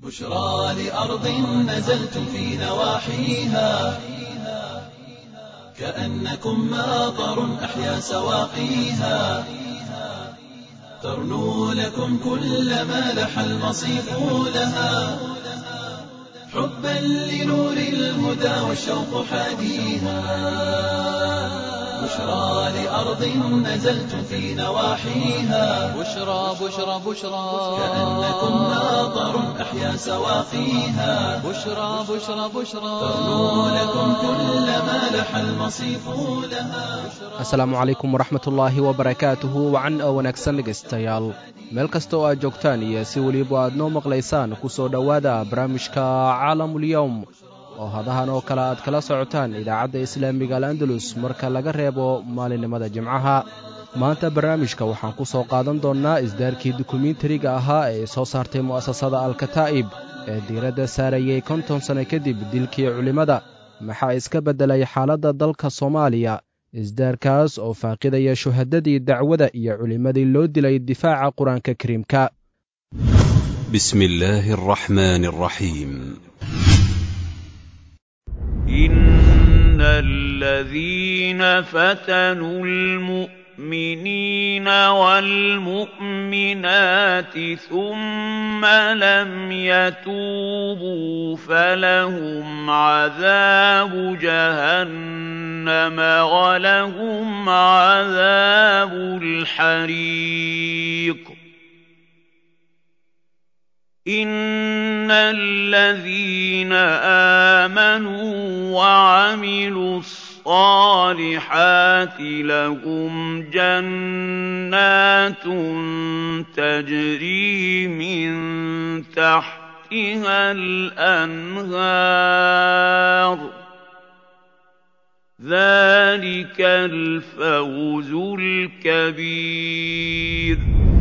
بشرى لأرض نزلتم في نواحيها كأنكم ماطر أحيا سواقيها ترنو لكم كل ما لح المصيف لها حبا لنور الهدى والشوق حاديها بشرى لأرض نزلتم في نواحيها بشرى بشرى بشرى كأنكم ماطر أحيا سواقيها بشرى بشرى بشرى ترنو لكم كل ما لح المصيف لها asalaamu calaykum waraxmatullaahi wabarakaatuhu wacan oo wanaagsan dhegaystayaal meel kasta oo aad joogtaan iyo si weliba aad noo maqlaysaan ku soo dhowaada barnaamijka caalamulyowm oo hadahan oo kale aad kala socotaan idaacadda islaamiga al andalus marka laga reebo maalinimada jimcaha maanta barnaamijka waxaan ku soo qaadan doonnaa isdaarkii dukumentariga ahaa ee soo saartay mu'asasada alkataa'ib ee diiradda saarayey konton sanno kadib dilkii culimmada maxaa iska beddelay xaaladda dalka soomaaliya isdaarkaas oo faaqidaya shuhadadii dacwada iyo culimmadii loo dilay difaaca qur-aanka kariimka بسم الله الرحمن الرحيم إن الذين فتنوا المؤمنين والمؤمنات ثم لم يتوبوا فلهم عذاب جهنم ولهم عذاب الحريق إن الذين آمنوا وعملوا الصالحات لهم جنات تجري من تحتها الأنهار ذلك الفوز الكبير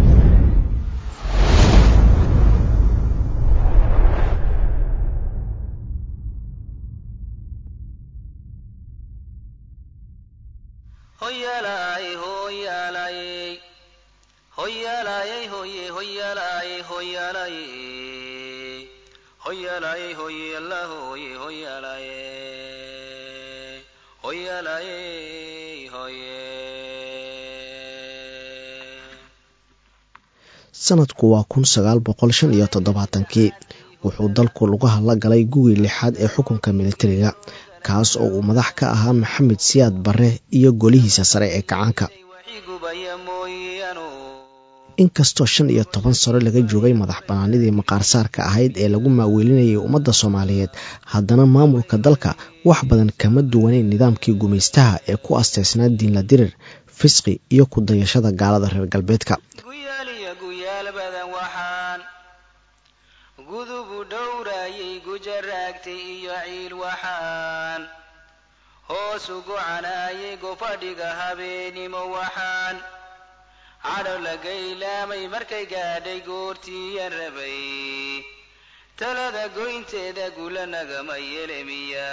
Hoyalay, hoyalay, hoyalay, hoye, hoyalay, hoyalay, hoyalay, hoyala, hoye, hoyalay, hoyalay, hoye. sanadku waa kun sagaal boqol shan iyo toddobaatankii wuxuu dalku lugaha la galay gugii lixaad ee xukunka militariga kaas oo uu madax ka ahaa maxamed siyaad barre iyo golihiisa sare ee kacaanka Waxigubaya mooyaano. inkastoo shan iyo toban sano laga joogay madax bannaanidii maqaarsaarka ahayd ee lagu maaweelinayay ummadda soomaaliyeed haddana maamulka dalka wax badan kama duwaneyn nidaamkii gumaystaha ee ku asteysnaa diinla dirir fisqi iyo ku dayashada gaalada reer galbeedka Guyaal iyo guyaal badan waxaan gudubu dhowrayay gujaraagtay iyo ciil waxaan hoos ugu canaayay gofadhiga habeenimo waxaan cadho la gaylaamay markay gaadhay goortiiyan rabay talada goynteeda gula nagama yelemiya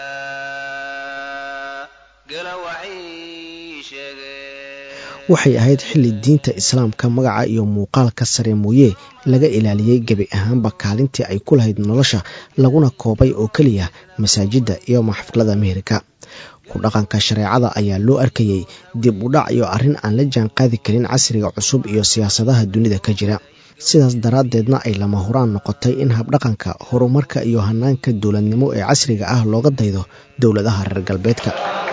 gala waxay sheegeen waxay ahayd xilli diinta islaamka magaca iyo muuqaalka sare mooye laga ilaaliyey gebi ahaanba kaalintii ay ku lahayd nolosha laguna koobay oo keliya masaajidda iyo maxfilada meherka ku dhaqanka shareecada ayaa loo arkayey dib u dhac iyo arrin aan la jaan qaadi karin casriga cusub iyo siyaasadaha dunida ka jira sidaas daraaddeedna ay lama huraan noqotay in habdhaqanka horumarka iyo hanaanka dowladnimo ee casriga ah looga daydo dowladaha reer galbeedka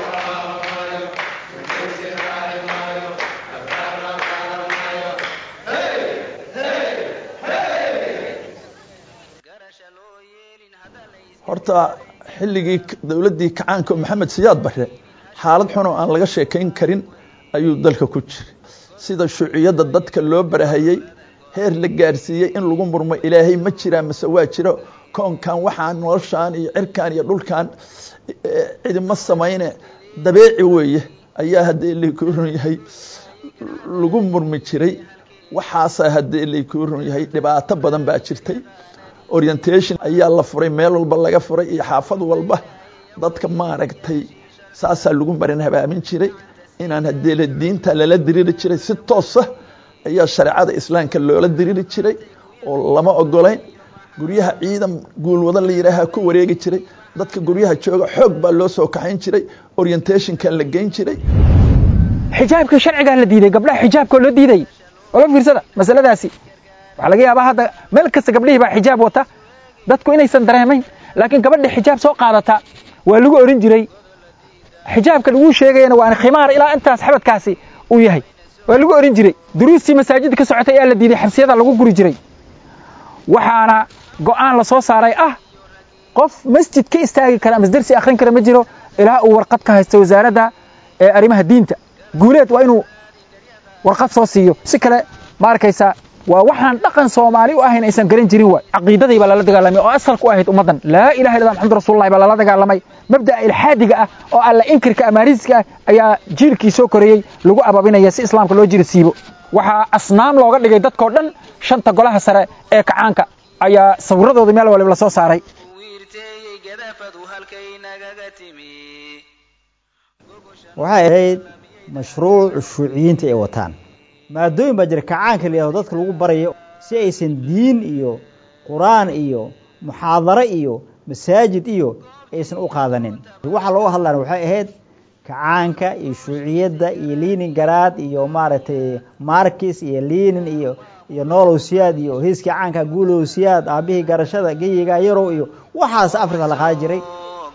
garasha loo yeelin hadda la horta xilligii dowladdii kacaanka maxamed siyaad barre xaalad xun oo aan laga sheekayn karin ayuu dalka ku jiray sida shuuciyadda dadka loo barahayey heer la gaarsiiyey in lagu murmo ilaahay ma jiraa mase waa jiro koonkan waxaan noloshaan iyo cirkan iyo dhulkan cidima samayne dabeeci weeye ayaa haddii laykuu run yahay lagu murmi jiray waxaasaa haddii laykuu run yahay dhibaato badan baa jirtay orientation ayaa la furay meel walba laga furay iyo xaafad walba dadka maaragtay saasaa lagu marin habaamin jiray inaan haddii la diinta lala diriri jiray si toosa ayaa shareecada islaamka loola diriri jiray oo lama ogolayn guryaha ciidan guulwado la yidhaaha ku wareegi jiray dadka guryaha jooga xoog baa loo soo kaxayn jiray orientationka la geyn jiray xijaabka sharcigaa la diiday gabdhaha xijaabka loo diiday ola fiirsada masaladaasi waxaa laga yaabaa hadda meel kasta gabdhihii baa xijaab wata dadku inaysan dareemayn laakiin gabadha xijaab soo qaadata waa lagu orin jiray xijaabka laguu sheegayana waa khimaar ilaa intaas xabadkaasi uu yahay waa lagu orin jiray duruustii masaajidda ka socotay ayaa la diiday xabsiyada lagu guri jiray waxaana go'aan la soo saaray ah qof masjid ka istaagi kara ama darsi akhrin kara ma jiro ilaa uu warqad ka haysto wasaaradda ee arrimaha diinta guuleed waa inuu warqad soo siiyo si kale ma arkaysaa waa waxaan dhaqan soomaali u ahayn aysan garan jirin waay caqiidadii baa lala dagaalamay oo asalka u ahayd ummaddan laa ilaha illa maxamud rasuulullahi baa lala dagaalamay mabda'a ilxaadiga ah oo alla inkirka amaariiska ah ayaa jiilkii soo korayey lagu ababinaya si islaamka loo jiri siibo waxaa asnaam looga dhigay dadkoo dhan shanta golaha sare ee kacaanka ayaa sawiradooda meel waliba la soo saaray waxay ahayd mashruuc shuuciyiinta ay wataan maadooyin baa jira kacaanka la yihahdo dadka lagu barayo si aysan diin iyo qur-aan iyo muxaadaro iyo masaajid iyo aysan u qaadanin waxaa looga hadlana waxay ahayd kacaanka iyo shuuciyadda iyo liinin garaad iyo maaragtay markis iyo liinin iyo iyo nolow siyaad iyo hiiskii caanka guulow siyaad aabihii garashada geyiga yarow iyo waxaas afrika la qaadi jiray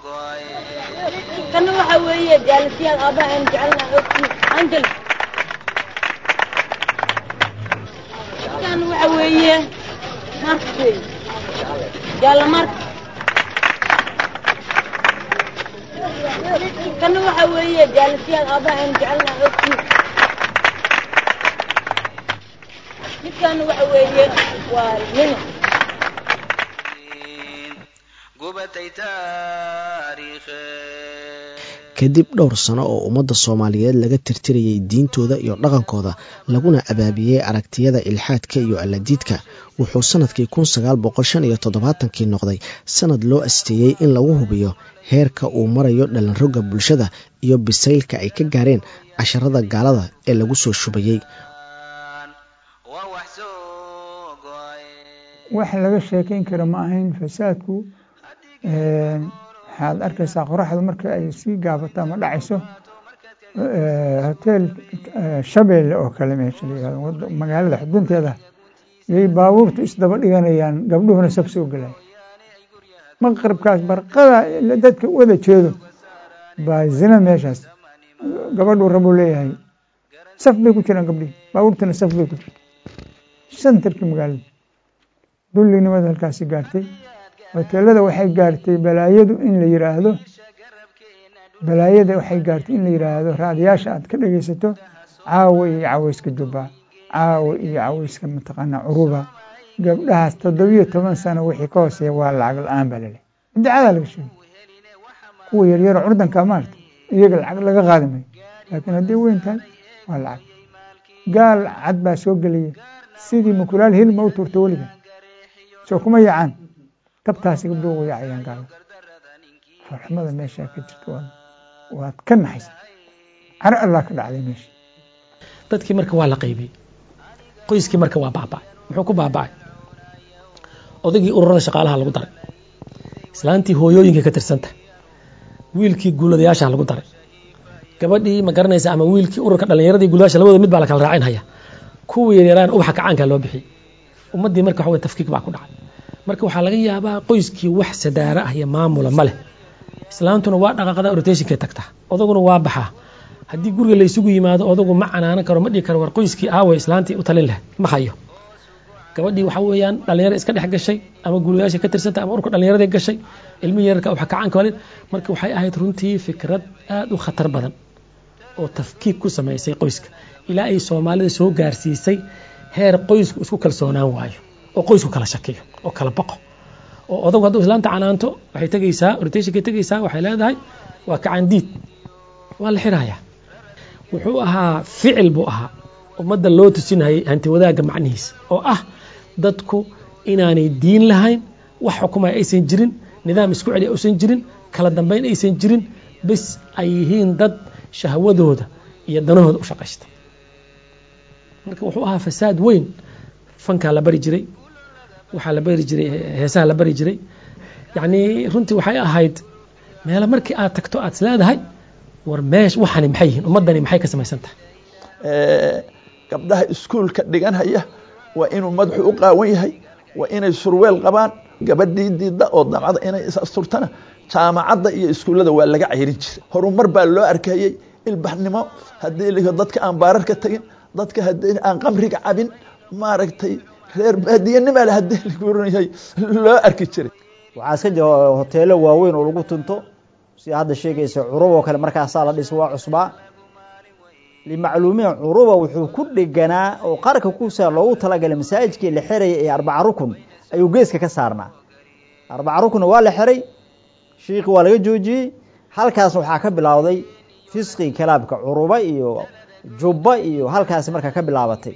kana waxa weeye jaalisiyaad aabbaha aan jecelnahay ogtii angel kan waxa weeye markas weeye jaalla markas kana waxa weeye jaalisiyaad aabbaha aan jecelnahay ogtii midkan waxa weeye waa nina kadib dhowr sano oo ummadda soomaaliyeed laga tirtirayay diintooda iyo dhaqankooda laguna abaabiyey aragtiyada ilxaadka iyo alladiidka wuxuu sannadkii kun sagaal boqol shan iyo toddobaatankii noqday sannad loo asteeyey in lagu hubiyo heerka uu marayo dhalinrogga bulshada iyo bisaylka ay ka gaareen casharada gaalada ee lagu soo shubayey wax laga sheekayn kara ma ahayn fasaadku waxaad arkaysaa qoraxda marka ay sii gaabato ama dhacayso hoteel shabeelle oo kale meesha la yihahdo magaalada xudunteeda yay baabuurtu isdaba dhiganayaan gabdhuhuna saf soo gelaya maqribkaas barqada dadka wada jeedo baa zina meeshaas gabadhuu rabuu leeyahay saf bay ku jiraan gabdhihi baabuurtuna saf bay ku jirta santarkii magaalada dullinimada halkaasi gaartay hoteelada waxay gaartay balaayadu in la yiraahdo balaayada waxay gaartay in la yiraahdo raadiyaasha aad ka dhegaysato caawa iyo caweyska jubba caawa iyo caweyska mataqaanaa curuba gabdhahaas toddobiyo toban sano wixii ka hooseeya waa lacag la-aan baa laleeyahy idacadaa laga sheegay kuwa yaryaro curdanka maarta iyaga lacag laga qaadi mayo laakiin hadday weyn tahay waa lacag gaal cad baa soo gelaya sidii mukulaal hilma u tuurta weliga soo kuma yacaan tabtaasi gabdhuhu way yacayaan gaalo farxumada meeshaa ka jirta waad ka naxaysa caro allah ka dhacday meesha dadkii marka waa la qaybiyey qoyskii marka waa baaba'ay muxuu ku baaba'ay odaygii ururada shaqaalaha lagu daray islaantii hooyooyinka ka tirsanta wiilkii guuladayaasha lagu daray gabadhii ma garanaysa ama wiilkii ururka dhallinyaradii guuladayaasha labada mid baa la kala raacinhaya kuwii yaryaraan ubaxa kacaanka loo bixiyey ummaddii marka waxa wey tafkiik baa ku dhacay marka waxaa laga yaabaa qoyskii wax sadaara ah iyo maamula ma leh islaantuna waa dhaqaaqda rotationkay tagtaa odaguna waa baxaa haddii guriga la isugu yimaado odagu ma canaanan karo ma dhihi karo war qoyskii aawe islaantii u talin leh ma hayo gabadhii waxa weeyaan dhalinyaro iska dhex gashay ama guulayaasha ka tirsanta ama urka dhallinyarada gashay ilmihii yararka waxa kacaanka walid marka waxay ahayd runtii fikrad aada u khatar badan oo tafkiik ku samaysay qoyska ilaa ay soomaalida soo gaarsiisay heer qoysku isku kalsoonaan waayo oo qoysku kala shakiyo oo kala baqo oo odagu hadduu islaanta canaanto waxay tegaysaa rotationkay tegaysaa waxay leedahay waa kacandiid waa la xirayaa wuxuu ahaa ficil buu ahaa ummadda loo tusinayay hanti wadaagga macnihiisa oo ah dadku inaanay diin lahayn wax xukumaya aysan jirin nidaam isku celiya aysan jirin kala dambeyn aysan jirin bes ay yihiin dad shahwadooda iyo danahooda u shaqaysta marka wuxuu ahaa fasaad weyn fankaa la bari jiray waxaa la bari jiray heesaha la bari jiray yacni runtii waxay ahayd meelo markii aad tagto aad is leedahay war meesh waxani maxay yihiin ummaddani maxay ka samaysan tahay gabdhaha iskuulka dhiganhaya waa inuu madaxu u qaawan yahay waa inay surweel qabaan gabadhii diidda oo damcada inay is asturtana jaamacadda iyo iskuullada waa laga cayrin jiray horumar baa loo arkayey ilbaxnimo haddii la dadka aan baararka tagin dadka haddii aan qamriga cabin maaragtay reer baadiyanima le haddii laguranyahay loo arki jiray waxaa iska jira hoteelo waaweyn oo lagu tunto sida hadda sheegaysa curub oo kale markaasaa la dhisa waa cusbaa limacluumiin curuba wuxuu ku dheganaa oo qarka kusa loogu talagalay masaajidkii la xeraya ee arbaca rukun ayuu geeska ka saarnaa arbaca rukunna waa la xeray shiikhi waa laga joojiyey halkaasna waxaa ka bilowday fisqi kalaabka curuba iyo jubba iyo halkaasi markaa ka bilaabatay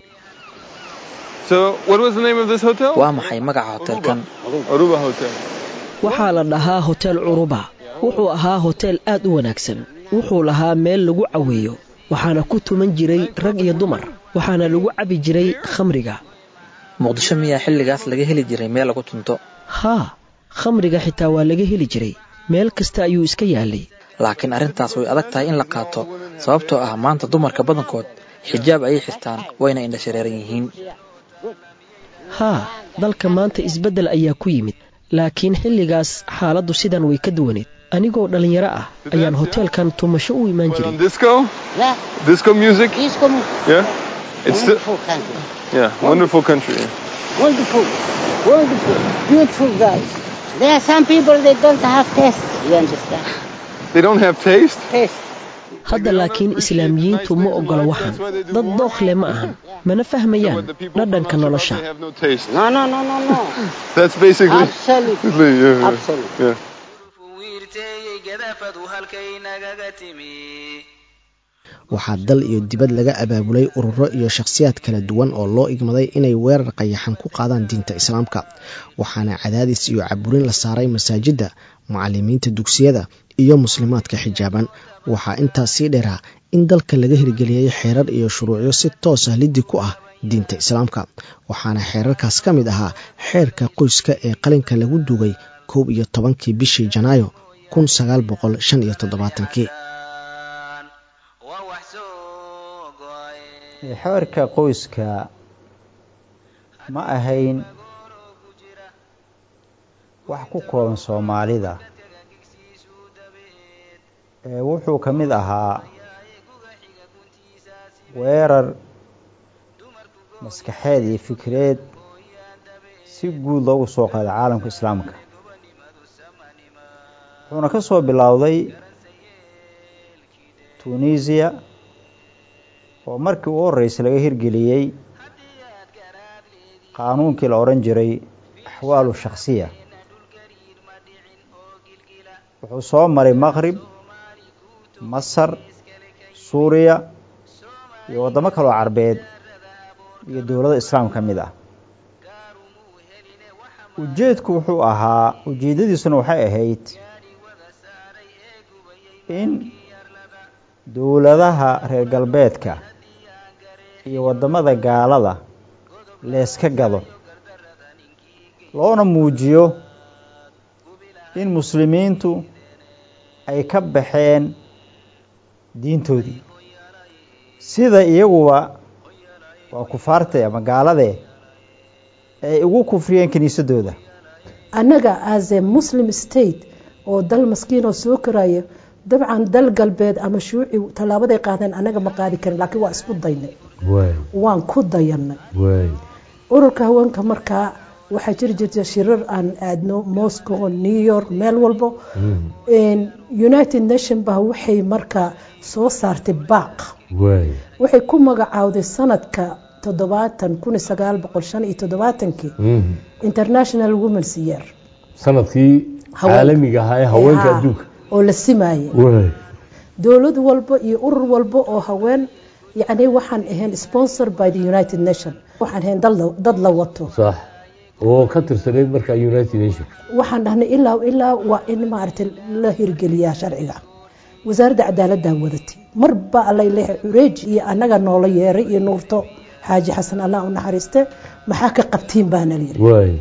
waa maxay magaca hotelkan waxaa la dhahaa hotel curuba wuxuu ahaa hotel aad u wanaagsan wuxuu lahaa meel lagu caweeyo waxaana ku tuman jiray rag iyo dumar waxaana lagu cabi jiray khamriga muqdisho miyaa xilligaas laga heli jiray meel lagu tunto haa khamriga xitaa waa laga heli jiray meel kasta ayuu iska yaalay laakiin arrintaas way adag tahay in la qaato sababtoo ah maanta dumarka badankood xijaab ayay xirtaan wayna indhashareeran yihiin haa dalka maanta isbeddel ayaa ku yimid laakiin xilligaas xaaladdu sidan way ka duwaneed anigoo dhallinyaro ah ayaan hoteelkan tumasho u imaan jiray There are some people they don't have taste, you understand? They don't have taste? Taste. hadda laakiin islaamiyiintu ma oggola waxan dad dookhle ma ahan mana fahmayaan dhadhanka nolosha No, no, no, no, no. That's basically. Absolutely. yeah. Absolutely. Yeah. waxaa dal iyo dibad laga abaabulay ururo iyo shakhsiyaad kala duwan oo loo igmaday inay weerar qayaxan ku qaadaan diinta islaamka waxaana cadaadis iyo caburin la saaray masaajidda mucalimiinta dugsiyada iyo muslimaadka xijaaban waxaa intaas sii dheeraa in dalka laga hirgeliyey xeerar iyo shuruucyo si toos ah liddi ku ah diinta islaamka waxaana xeerarkaas ka mid ahaa xeerka qoyska ee qalinka lagu duugay koob iyo tobankii bishii janaayo kun sagaal boqol shan iyo toddobaatankii xeerka qoyska ma ahayn wax ku kooban soomaalida ee wuxuu ka mid ahaa weerar maskaxeed iyo fikreed si guud loogu soo qaaday caalamka islaamka wuxuuna ka soo bilowday tunisiya oo markii u horreysay laga hirgeliyey qaanuunkii la odhan jiray axwaalu shakhsiya wuxuu soo maray maqrib masar suuriya iyo waddamo kaloo carbeed iyo dowlado islaam ka mid ah ujeedku wuxuu ahaa ujeeddadiisuna waxay ahayd in dowladaha reer galbeedka iyo waddamada gaalada leeska gado loona muujiyo in muslimiintu ay ka baxeen diintoodii sida iyaguba waa kufaartee ama gaaladee ay ugu kufriyeen kiniisadooda annaga as a muslim state oo dal maskiinoo soo koraya dabcan dal galbeed ama shuuci tallaabaday qaadeen annaga ma qaadi karin laakiin waa isku daynay waan ku dayanay ururka haweenka markaa waxaa jiri jirta shirar aan aadno moscow new york meel walbo united nation baa waxay markaa soo saartay baaq waxay ku magacaawday sanadka toddobaatan kun sagaal boqol shan iyo toddobaatankii international womens year sanadkii caalamiga ahaa ee haweenka adduunka oo la simaayay dowlad walba iyo urur walba oo haween yacni waxaan ahayn sponsor by the united nation waxaan ahayn dad la wato sax oo ka tirsaneyd marka united nation waxaan dhahnay ilaa ilaa waa in maaragtay la hirgeliyaa sharciga wasaaradda cadaaladdaa wadatay marba allay leehay cureeji iyo annaga noola yeeray iyo nuurto xaaji xasan allah u naxariiste maxaa ka qabtiin baana layiri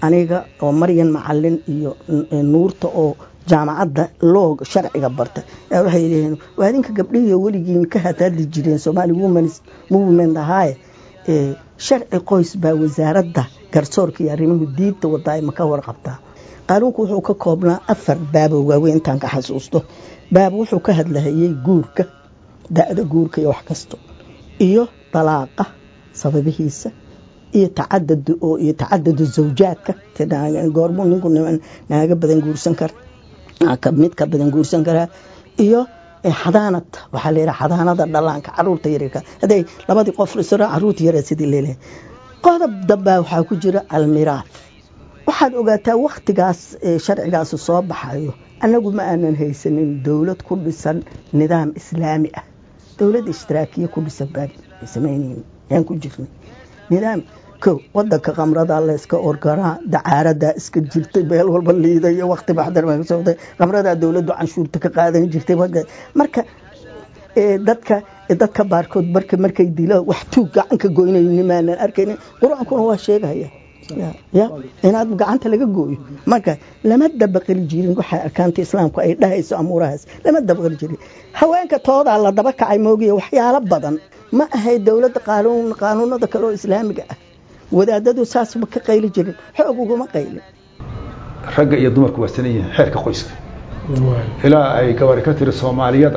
aniga oo maryan macalin iyo nuurta oo jaamacadda loog sharciga barta waxay yidhaheen waa idinka gabdhihiiyo weligiin ka hadhadli jireen somali womens movement ahaaye sharci qoys baa wasaaradda garsoorka iyo arrimuhu diinta wadaa ma ka warqabtaa qaanuunku wuxuu ka koobnaa afar baabo waaweyn intaan ka xasuusto baab wuxuu ka hadlahayey guurka da-da guurka iyo wax kasto iyo dalaaqa sababihiisa iyo tacadud oo iyo tacadadu zawjaadka goormuu ninku naaga badan guursan kara mid ka badan guursan karaa iyo xadaanad waxaa la yidhaha xadaanada dhalaanka caruurta yaryarka hadday labadii qof isra caruurta yara sidii leelehay qodob dambaa waxaa ku jira almiraad waxaad ogaataa wakhtigaas sharcigaasi soo baxayo annagu ma aanan haysanin dowlad ku dhisan nidaam islaami ah dowlad ishtiraakiya ku dhisan baan samaynayn yaan ku jirnay nidaam kow wadanka khamrada layska orgaraa dacaaradaa iska jirtay meel walba liiday iyo wakti baxdar baa ka socday khamradaa dowladdu canshuurta ka qaadan jirtay marka dadka dadka baarkood marka markay dilo wax tuug gacanka goynayni maanan arkaynin qur-aankuna waa sheegaya ya inaad gacanta laga gooyo marka lama dabaqali jirin waxa arkaanta islaamku ay dhahayso amuurahaas lama dabaqali jirin haweenka toodaa la daba kacay moogiya waxyaalo badan ma ahay dowladda qaanuun qaanuunada kale oo islaamiga ah wadaadadu saas ma ka qayli jirin xoog uguma qaylin ragga iyo dumarku waa sanan yihiin xeerka qoyska ilaa ay gabari ka tiri soomaaliyada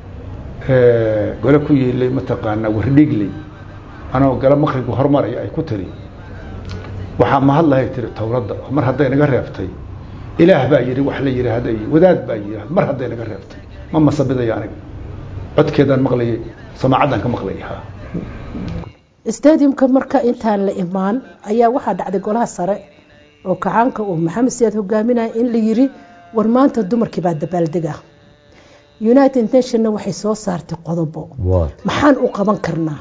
gole ku yeelay mataqaanaa wardhigley anoo gala maqribka hormaraya ay ku tiri waxaa mahadlahay tiri towradda mar hadday naga reebtay ilaah baa yidhi wax la yidhaahday wadaad baa yidhi mar hadday naga reebtay ma masabidaya aniga codkeedaan maqlayay samaacaddaan ka maqlayay ha stadiumka marka intaan la imaan ayaa waxaa dhacday golaha sare oo kacaanka uu maxamed siyaad hogaaminaya in la yiri war maanta dumarkii baa dabaaldega united nationna waxay soo saartay qodobo maxaan u qaban karnaa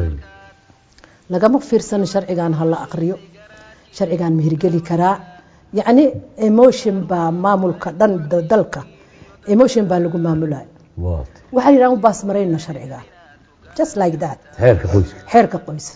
lagama fiirsano sharcigan hala aqriyo sharcigan mihirgeli karaa yacni emotion baa maamulka dhan dalka emotion baa lagu maamulaya waxaa yidhahan u baas marayno sharcigan just like that xeerka qoyska xeerka qoys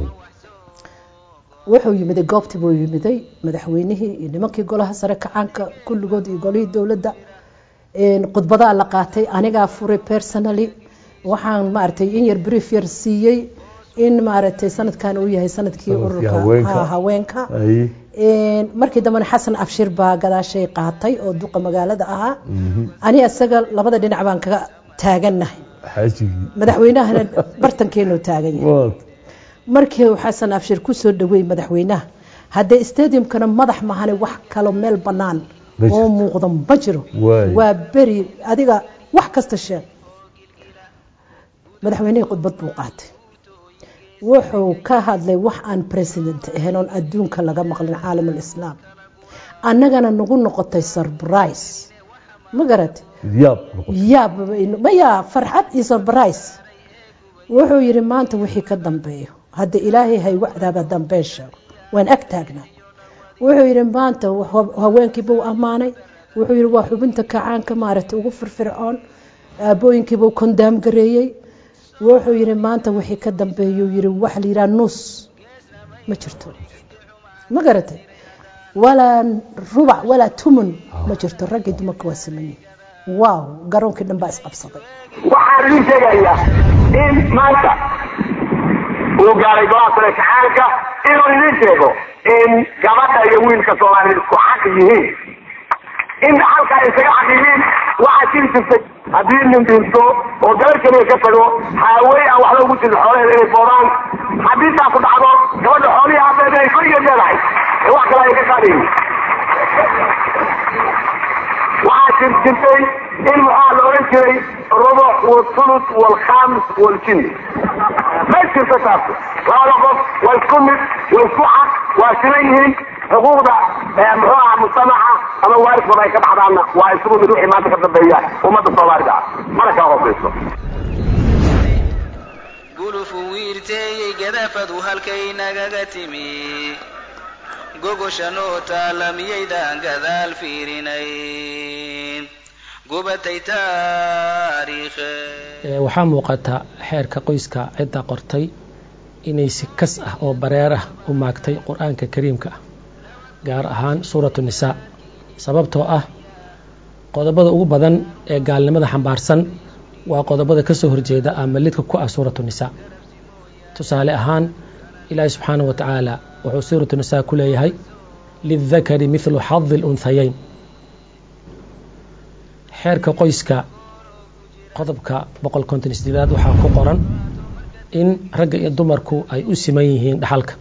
wuxuu yimiday goobtii buu yimiday madaxweynihii iyo nimankii golaha sare kacaanka kulligood iyo golihii dowladda khudbadaa la qaatay anigaa furay personally waxaan maaragtay in yar brief yar siiyey in maaragtay sanadkan uu yahay sanadkii ururka haweenka markii dambena xasan abshir baa gadaashay qaatay oo duqa magaalada ahaa ani isaga labada dhinac baan kaga taagannahay madaxweynahana bartankeenuu taagan yahay markii xasan abshir ku soo dhaweeyey madaxweynaha haddee stadiumkana madax mahane wax kalo meel bannaan oo muuqda ma jiro waa beri adiga wax kasta sheeg madaxweynihii khudbad buu qaatay wuxuu ka hadlay wax aan president ahayn oon adduunka laga maqlin caalam alislaam annagana nagu noqotay surprise ma garat yaab maya farxad iyo surprise wuxuu yidhi maanta wixii ka dambeeyo hadda ilaahay haygu cadaaba dambeen sheego waan ag taagnaa wuxuu yidhi maanta haweenkiibuu ammaanay wuxuu yidhi waa xubinta kacaanka maaragtay ugu firfircoon aabooyinkiibuu kondaam gareeyey wuxuu yidhi maanta wixii ka dambeeyuu yidhi wax la yidhaha nuus ma jirto ma garatay walaa rubac walaa tumun ma jirto raggii dumarka waa sameeyey waaw garoonkii dhan baa isqabsaday waxaan idin sheegayaa in maanta uu gaaray golaha sare kacaanka inuu idin sheego in gabadha iyo wiilka soomaaliyed isku xaq yihiin in halka ay isaga xaq yihiin waxaa jiri jirtay haddii nin dhinto oo gabar keliya ka tago haawey aan waxba ugu jirin xoolaheeda inay boodaan haddii taa ku dhacdo gabadha xoolihii aabeed ay koligeed leedahay ee wax kale ay ka qaadayin waxaa jir jirtay in maxaa la oran jiray rubuc walthuluth walkhaamis waljinni ma jirto taas labada qof waa isku mid waa isku xaq waa siman yihiin xuquuqda muxuu aha mujtamaca ama waaridkooda ay ka dhaxdaanna waa isugu mid wixii maanta ka dambeeya ummadda soomaalida ah mana kaa hoosayso gulufu wiirteeyey gadafadu halkay nagaga timi gogosha noo taala miyaydaan gadaal fiirinayn gubatay taariikhe waxaa muuqata xeerka qoyska cidda qortay inay si kas ah oo bareer ah u maagtay qur-aanka kariimka ah gaar ahaan suuratu nisaa sababtoo ah qodobada ugu badan ee gaalnimada xambaarsan waa qodobada ka soo horjeeda ama lidka ku ah suuratu nisaa tusaale ahaan ilaahi subxaanahu wa tacaala wuxuu suuratu nisaa ku leeyahay lildakari midlu xadi lunhayeyn xeerka qoyska qodobka boqol konton isdilaad waxaa ku qoran in ragga iyo dumarku ay u siman yihiin dhaxalka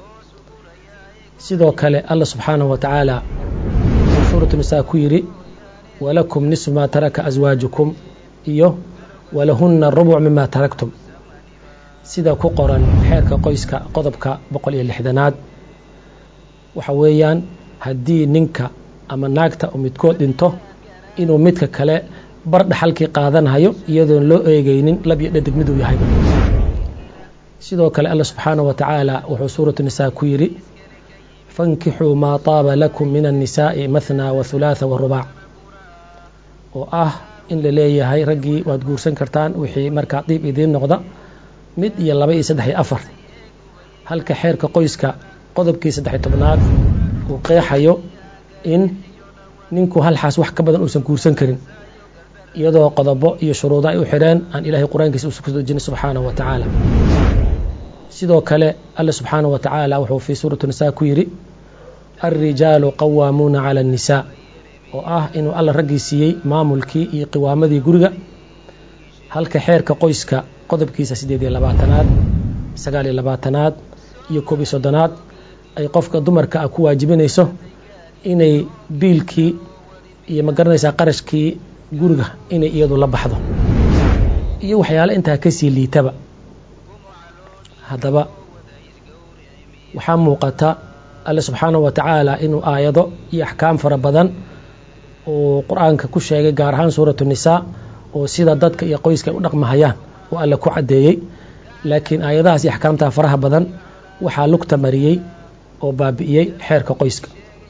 sidoo kale allah subxaanahu wa tacaala wuxuu suuratu nisaa ku yidhi walakum nisfu maa taraka aswaajukum iyo walahunna rubuc mima taraktum sida ku qoran xeerka qoyska qodobka boqol iyo lixdanaad waxa weeyaan haddii ninka ama naagta uu midkood dhinto inuu midka kale bar dhaxalkii qaadanhayo iyadoon loo eegeynin lab iyo dhadig miduu yahay sidoo kale alla subxaanahu wa tacaala wuxuu suuratu nisaa ku yidhi fankixuu maa taaba lakum min annisaa'i mathna wa hulaatha wa rubaac oo ah in la leeyahay raggii waad guursan kartaan wixii markaa diib idiin noqda mid iyo laba iyo saddex iyo afar halka xeerka qoyska qodobkii saddex-iyo tobnaad uu qeexayo in ninku hal xaas wax ka badan uusan guursan karin iyadoo qodobo iyo shuruudo ay u xidheen aan ilaahay qur-aankiisa uusan ku dejinin subxaanahu wa tacaala sidoo kale alle subxaanahu wa tacaala wuxuu fii suurati nisaa ku yidhi alrijaalu qawaamuuna cala annisaa oo ah inuu alla raggii siiyey maamulkii iyo qiwaamadii guriga halka xeerka qoyska qodobkiisa siddeed iyo labaatanaad sagaal iyo labaatanaad iyo koob iyo soddonaad ay qofka dumarka ah ku waajibinayso inay biilkii iyo ma garanaysaa qarashkii guriga inay iyadu la baxdo iyo waxyaale intaa kasii liitaba haddaba waxaa muuqata alle subxaanahu wa tacaala inuu aayado iyo axkaam fara badan uu qur-aanka ku sheegay gaar ahaan suuratu nisaa oo sida dadka iyo qoyska ay u dhaqmahayaan oo alle ku caddeeyey laakiin aayadahaas iyo axkaamtaa faraha badan waxaa lugta mariyey oo baabi'iyey xeerka qoyska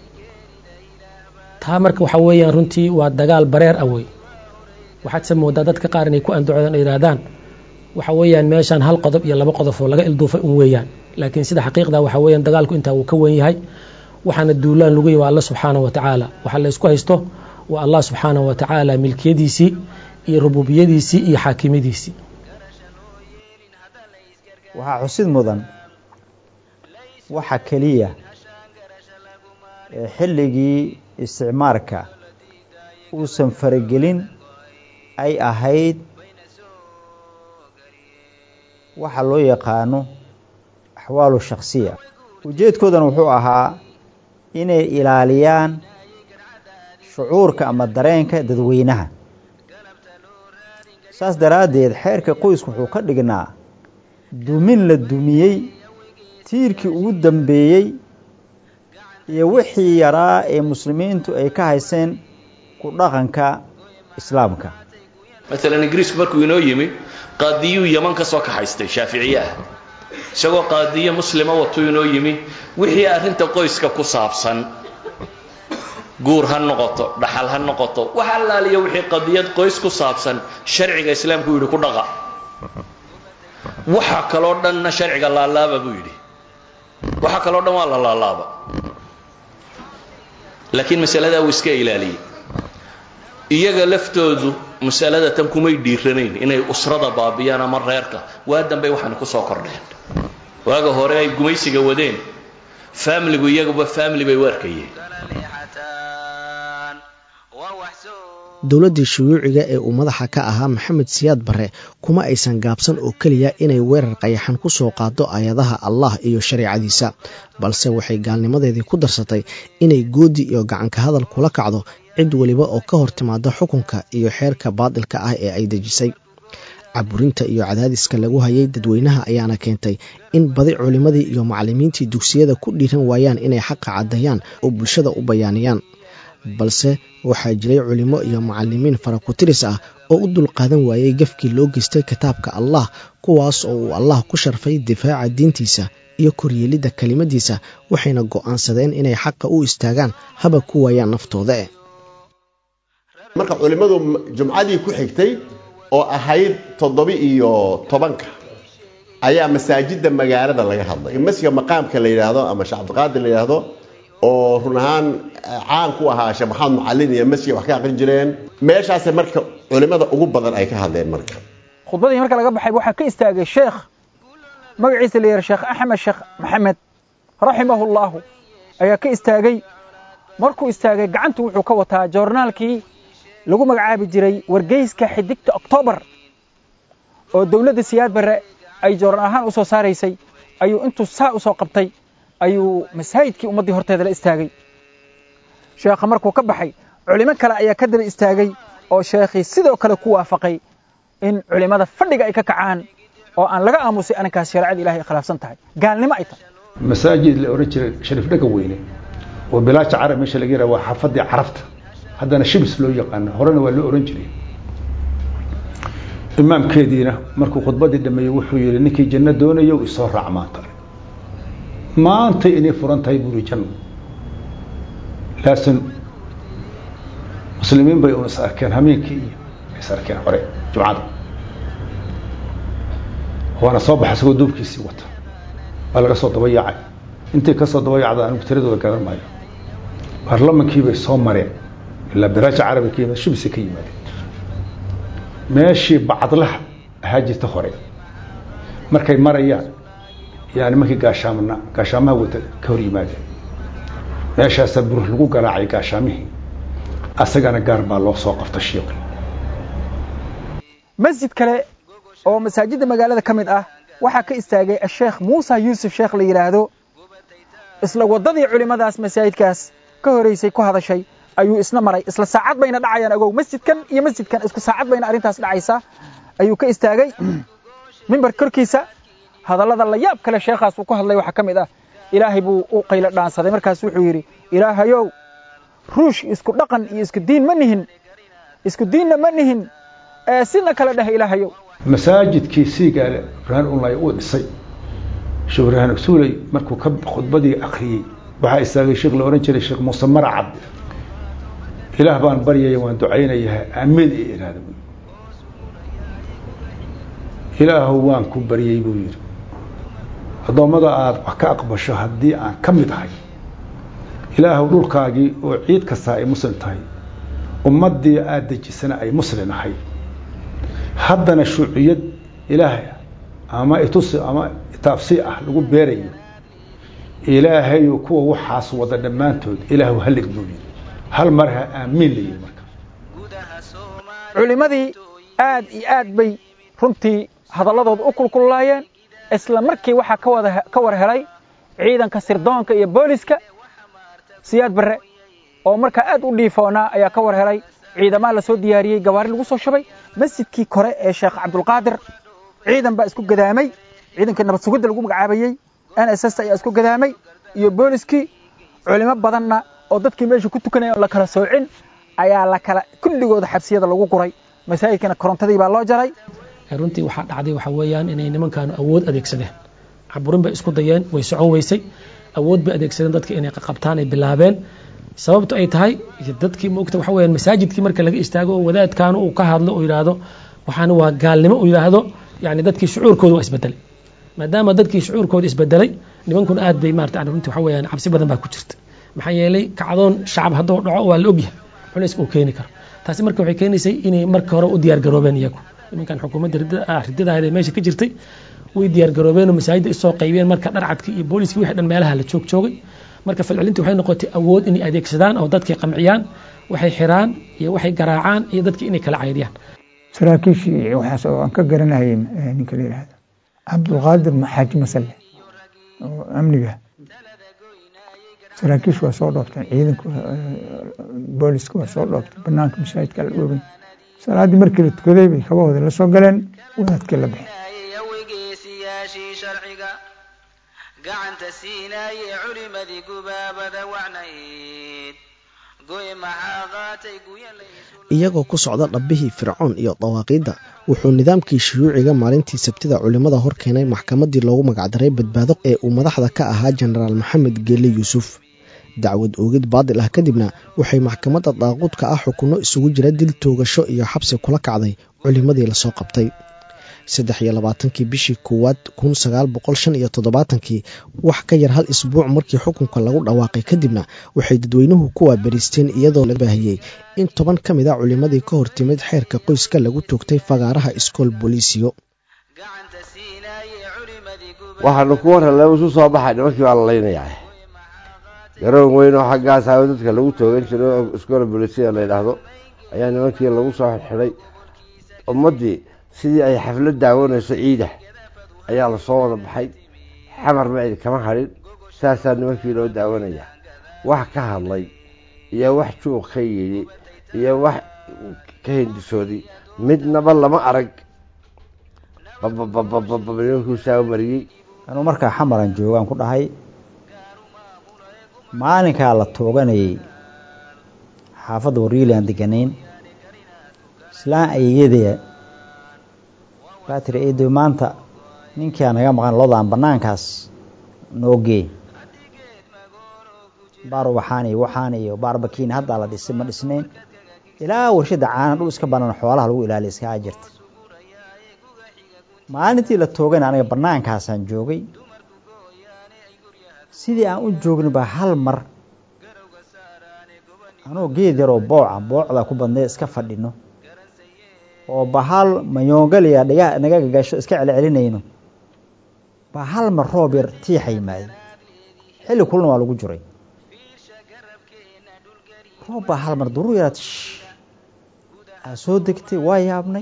taa marka waxaa weeyaan runtii waa dagaal bareer ah wey waxaadse moodaa dadka qaar inay ku andacodaan oo yidhaahdaan waxa weeyaan meeshaan hal qodob iyo laba qodob oo laga ilduufay un weeyaan laakiin sida xaqiiqda waxa weeyaan dagaalku intaa wuu ka wen yahay waxaana duulaan lagu yahy waa alla subxaanahu wa tacaala waxaa la ysku haysto waa allah subxaanahu wa tacaala milkiyadiisii iyo rububiyadiisii iyo xaakimadiisii waxaa xusid mudan waxa keliya ee xilligii isticmaarka uusan faragelin ay ahayd waxa loo yaqaano axwaalu shakhsiya ujeedkoodana wuxuu ahaa inay ilaaliyaan shucuurka ama dareenka dadweynaha saas daraaddeed xeerka qoysku wuxuu ka dhignaa dumin la dumiyey tiirkii ugu dambeeyey iyo wixii yaraa ee muslimiintu ay ka hayseen ku dhaqanka islaamka maalan ingiriisku markuu inoo yimi qaadiyuu yaman ka soo kaxaystay shaaficiye ah isagoo qaadiye muslima watuu inoo yimi wixii arrinta qoyska ku saabsan guur ha noqoto dhaxal ha noqoto wax allaaliya wixii qadiyad qoys ku saabsan sharciga islaamku yidhi ku dhaqa waxa kaloo dhanna sharciga laalaaba buu yidhi waxa kaloo dhan waa la laalaaba laakiin masaladaa wuu iska ilaaliyey iyaga laftoodu masalada tan kumay dhiiranayn inay usrada baabiyaan ama reerka waa dambey waxaana ku soo kordheen waaga hore ay gumaysiga wadeen faamiligu iyaguba faamili bay u arkayeen dowladdii shuyuuciga ee uu madaxa ka ahaa maxamed siyaad barre kuma aysan gaabsan oo keliya inay weerar qayaxan ku soo qaado aayadaha allah iyo shareecadiisa balse waxay gaalnimadeedii ku darsatay inay goodi iyo gacanka hadal kula kacdo cid weliba oo ka hor timaada xukunka iyo xeerka baadilka ah ee ay dejisay caburinta iyo cadaadiska lagu hayay dadweynaha ayaana keentay in badi culimmadii iyo macallimiintii dugsiyada ku dhiiran waayaan inay xaqa caddeeyaan oo bulshada u bayaaniyaan balse waxaa jiray culimo iyo macallimiin farakutiris ah oo u dulqaadan waayey gafkii loo geystay kitaabka allah kuwaas oo uu allah ku sharfay difaaca diintiisa iyo koryeelidda kelimadiisa waxayna go'aansadeen inay xaqa u istaagaan haba ku waayaan naftooda eh marka culimmadu jumcadii ku xigtay oo ahayd toddoba iyo tobanka ayaa masaajidda magaalada laga hadlay masjidka maqaamka la yidhaahdo ama sheekh cabdiqaadir la yidhaahdo oo run ahaan caan ku ahaa sheekh maxamed macalin iyo masjid wax ka aqrin jireen meeshaasay marka culimada ugu badan ay ka hadleen marka khudbadii marka laga baxay waxaa ka istaagay sheekh magaciisa la yidhaha sheekh axmed sheekh maxamed raximahullahu ayaa ka istaagay markuu istaagay gacantu wuxuu ka wataa joornaalkii lagu magacaabi jiray wargeyska xidigta oktoobar oo dowladda siyaad barre ay joornaal ahaan u soo saaraysay ayuu intuu saa u soo qabtay ayuu masaajidkii ummaddii horteeda la istaagay sheekha markuu ka baxay culimo kale ayaa ka daba istaagay oo sheekhii sidoo kale ku waafaqay in culimmada fadhiga ay ka kacaan oo aan laga aamusay arrinkaas shareecada ilahay ay khilaafsan tahay gaalnimo ay tahay masaajid la oran jiray shariif dhaga weyne oo bilaaja carab meesha laga yaraha waa xaafadii carabta haddana shibis loo yaqaano horena waa loo oran jiray imaamkeediina markuu khudbadii dhameeyey wuxuu yihi ninkii janno doonayo isoo raac maanta maantay inay furan tahay buuri janno laasin muslimiin bay un is arkeen hameenkii iyo is arkeen hore jumcada waana soo baxa isagoo duubkiisii wata waa laga soo daba yaacay intii ka soo daba yaacda anigu tiradooda garan maayo baarlamankii bay soo mareen ilaa biraaja carabi ka yimid shibisi ka yimaadeen meeshii bacadlaha ahaa jirta hore markay marayaan yaa nimankii gaashaamana gaashaamaha wata ka hor yimaadeen meeshaasaa burux lagu garaacay gaashaamihii asagana gaar baa loo soo qabta shiiqi masjid kale oo masaajidda magaalada ka mid ah waxaa ka istaagay asheekh muusa yuusuf sheekh la yidhaahdo isla waddadii culimmadaas masaajidkaas ka horeysay ku hadashay ayuu isna maray isla saacad bayna dhacayaan agow masjidkan iyo masjidkan isku saacad bayna arrintaas dhacaysa ayuu ka istaagay mimbar korkiisa hadallada la yaab kale sheekhaas uu ku hadlay waxaa ka mid ah ilaahay buu u qaylo dhaansaday markaas wuxuu yidhi ilaahayow ruush isku dhaqan iyo isku diin ma nihin isku diinna ma nihin ee sina kale dheh ilaahayow masaajidkii siigaale ibraahim unlay uu dhisay sheekh ibraahim agsuuley markuu ka khudbadii akhriyey waxaa istaagay sheekh la ohan jiray sheekh muuse maracad ilaah baan baryaya waan ducaynayaa aamiin iyo iraada ilaahu waan ku baryey buu yidhi addoommada aada wax ka aqbasho haddii aan ka mid ahay ilaahu dhulkaagii oo ciid kastaa ay muslim tahay ummaddii aada dejisana ay muslim ahay haddana shuuciyad ilaahay ama itusi ama taabsi ah lagu beerayo ilaahayu kuwa waxaas wada dhammaantood ilaahu hallig buu yidhi hal mar ha aamiin la yidhi marka culimmadii aad iyo aad bay runtii hadalladooda u kulkullaayeen isla markii waxaa ka wada ka war helay ciidanka sirdoonka iyo booliska siyaad barre oo markaa aad u dhiifoonaa ayaa ka war helay ciidamaa la soo diyaariyey gawaari lagu soo shubay masjidkii kore ee sheekh cabdulqaadir ciidan baa isku gadaamay ciidankii nabad sugidda lagu magacaabayey n s s ayaa isku gadaamay iyo booliskii culimo badanna oo dadkii meesha ku tukanaya on la kala soocin ayaa la kala kulligooda xabsiyada lagu guray masaajidkana korontadii baa loo jaray runtii waxaa dhacday waxa weeyaan inay nimankaanu awood adeegsadeen caburin bay isku dayeen way socon weysay awood bay adeegsadeen dadka inay qabtaan ay bilaabeen sababtu ay tahay dadkii moogta waxa weeyaan masaajidkii marka laga istaago oo wadaadkaanu uu ka hadlo oo yidhaahdo waxaana waa gaalnimo uu yidhaahdo yani dadkii shucuurkooda waa isbedelay maadaama dadkii shucuurkooda isbedelay nimankuna aad bay maarata runtii waxa weeyaan cabsi badan baa ku jirta maxaa yeelay kacdoon shacab hadduu dhaco waa la ogyahay culays uu keeni karo taasi marka waxay keenaysay inay marka hore u diyaar garoobeen iyagu nimankan xukuumadda ridadahayd ee meesha ka jirtay way diyaar garoobeen oo masaajidda isoo qaybeen marka dharcadkii iyo booliskii wixii dhan meelaha la joog joogay marka falcelintii waxay noqotay awood inay adeegsadaan oo dadkay qamciyaan waxay xiraan iyo waxay garaacaan iyo dadkii inay kala caydiyaan saraakiishii waxaas oo aan ka garanayay ninka la yidhaahdo cabdulqaadir xaaji masalle oo amniga saraakiish waa soo dhoofteen ciidanka booliska waa soo dhooftay banaanka masaajidka la dhoobay salaaddii markii la tukaday bay kabahooda la soo galeen wadaadkii la yaashii sharciga gacanta siinaaye culimadii gubaabada wacnayd goy maxaa qaatay guyan iyagoo ku socda dhabbihii fircoon iyo dawaaqiidda wuxuu nidaamkii shuyuuciga maalintii sabtida culimmada hor keenay maxkamaddii loogu magacdaray badbaado ee uu madaxda ka ahaa jenaraal maxamed geelle yuusuf dacwad oogid baadil ah kadibna waxay maxkamadda daaquudka ah xukunno isugu jira dil toogasho iyo xabsi kula kacday culimmadii lasoo qabtay saddex iyo labaatankii bishii koowaad kun sagaal boqol shan iyo toddobaatankii wax ka yar hal isbuuc markii xukunka lagu dhawaaqay kadibna waxay dadweynuhu ku waabariisteen iyadoo la baahiyey in toban ka mid a culimmadii ka hortimid xeerka qoyska lagu toogtay fagaaraha iskool booliisiyo waxaanu ku warralay isu soo baxay nimankii baa la laynayaa garoon weyn oo xaggaas hawo dadka lagu toogan jiro oo iskoola bolisiya la yidhaahdo ayaa nimankii lagu soo xidxidhay ummaddii sidii ay xaflad daawanayso ciida ayaa lasoo wada baxay xamar ma cidi kama hadhin saasaa nimankii loo daawanaya wax ka hadlay iyo wax juuq ka yidhi iyo wax ka hindisooday midnaba lama arag bababababab nimankuu saa mariyey anuu markaa xamaran joogaan ku dhahay maalinkaa la tooganayay xaafadda wariili aan deganayn islaan ayeyadee baa tiri eedoy maanta ninkaa naga maqan lodaan bannaankaas noo gee baar waxaan iyo waxaan iyo baarbakiin haddaa la dhisay ma dhisnayn ilaa warshadda caana dhul iska banaan xoolaha lagu ilaaliya iskaga jirta maalintii la toogana aniga bannaankaasaan joogay sidii aan u joogni baa hal mar anoo geed yaroo booca boocda ku badnay iska fadhino oo bahal mayoongaliya dhiga naga gagasho iska celcelinayno baa hal mar roob yar tiixa yimaaday xilli kulna waa lagu jiray roob baa hal mar durur yaraad aa soo degtay waa yaabnay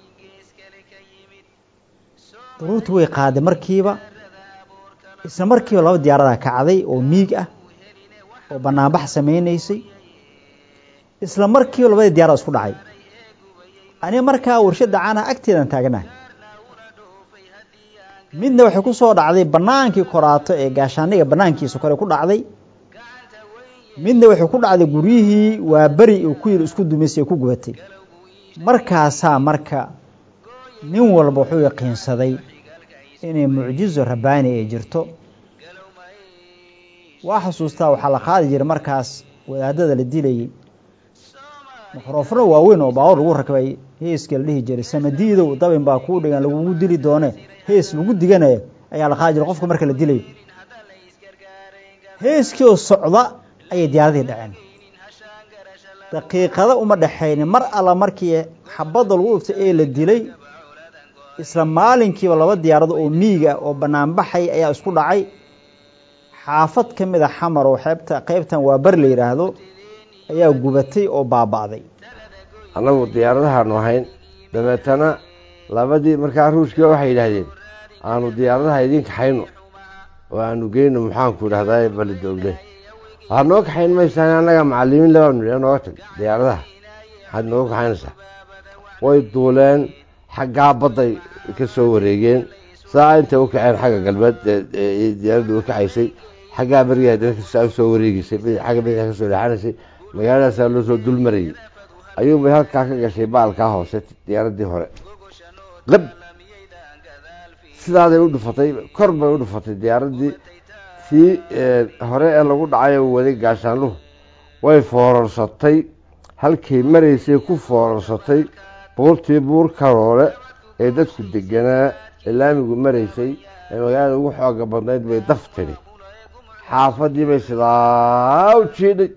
duruurtii way qaaday markiiba isla markiiba laba diyaaradaa kacday oo miig ah oo banaanbax samaynaysay isla markiiba labadii diyaarada isku dhacay aniga markaa warshadda caanaha agteedan taaganahay midna waxay ku soo dhacday bannaankii koraato ee gaashaaniga bannaankiisa kore ku dhacday midna waxay ku dhacday guryihii waa beri uu ku yiri isku dumaysay ee ku gubatay markaasaa marka nin walba wuxuu yaqiinsaday inay mucjizo rabbaani ay jirto waa xusuustaa waxaa la qaadi jiray markaas wadaadada la dilayay mikrofano waaweyn oo baawar lagu rakbay heeska la dhihi jiray samadiidow dabin baa kuu dhigan lagugu dili doone hees lagu diganayo ayaa la qaadi jiray qofka marka la dilayo heeskii oo socda ayay diyaaradii dhaceen daqiiqada uma dhexaynin mar alla markii xabadda lagu dhuftay ee la dilay isla maalinkiiba laba diyaarado oo miiga oo banaanbaxay ayaa isku dhacay xaafad ka mid a xamar oo xeebta qeybtan waa bar la yidhaahdo ayaa gubatay oo baaba'day annagu diyaaradahaanu ahayn dabeetana labadii markaa ruushkii waxay yidhaahdeen aanu diyaaradaha idiin kaxayno oo aanu geyno maxaanku idhahdaa balidoogle waxaad noo kaxayn maysaan annaga macalimiin labaanu nidhi nooga tag diyaaradaha maxaad nooga kaxaynaysaa way duuleen xaggaa badday ka soo wareegeen saa intay u kaceen xagga galbeed diyaaraddu u kacaysay xaggaa berigaa dadkasaa u soo wareegeysay xagga bidixda ka soo leexanaysay magaaladaasaa loo soo dul marayay ayuunbay halkaa ka gashay baalkaa hoose diyaaraddii hore qab sidaaday u dhufatay kor bay u dhufatay diyaaraddii sii hore ee lagu dhacay u waday gaashaanuhu way foorarsatay halkay maraysay ku foorarsatay buurtii buur karoole ee dadku deganaa ee laamigu maraysay ee magaalada ugu xooga badnayd bay daf tidhi xaafadii bay sidaa u jiidhay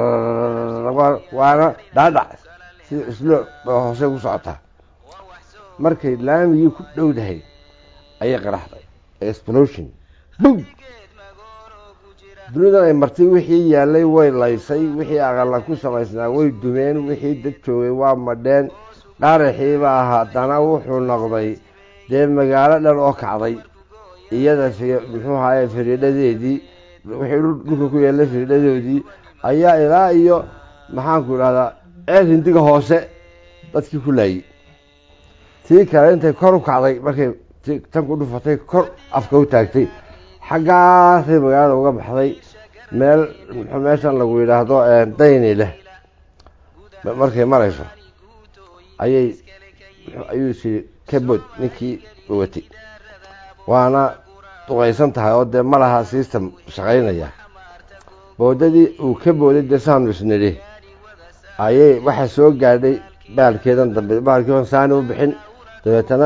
waana dhaadhac sida islo ba hoose ku socotaa markay laamigii ku dhowdahay ayay qaraxday explosion bum dunidan ay martay wixii yaalay way laysay wixii aqala ku samaysnaa way dumeen wixii dad joogay waa madheen qaraxiibaa haddana wuxuu noqday dee magaalo dhan oo kacday iyada muxuu ahaye firiidhadeedii wixii dhulka ku yeelay firiidhadoodii ayaa ilaa iyo maxaanku idhahdaa ceel hindiga hoose dadkii ku laayey tii kale intay kor u kacday markay tan ku dhufatay kor afka u taagtay xaggaasay magaalada uga baxday meel meeshan lagu yidhaahdo dayni leh markay marayso ayay ayuu sii kabod ninkii watay waana duqaysan tahay oo dee ma laha system shaqaynaya boodadii uu ka booday dee saanu isnidhi ayay waxaa soo gaadhay baalkeedan dambe baalkii saani u bixin dabeetana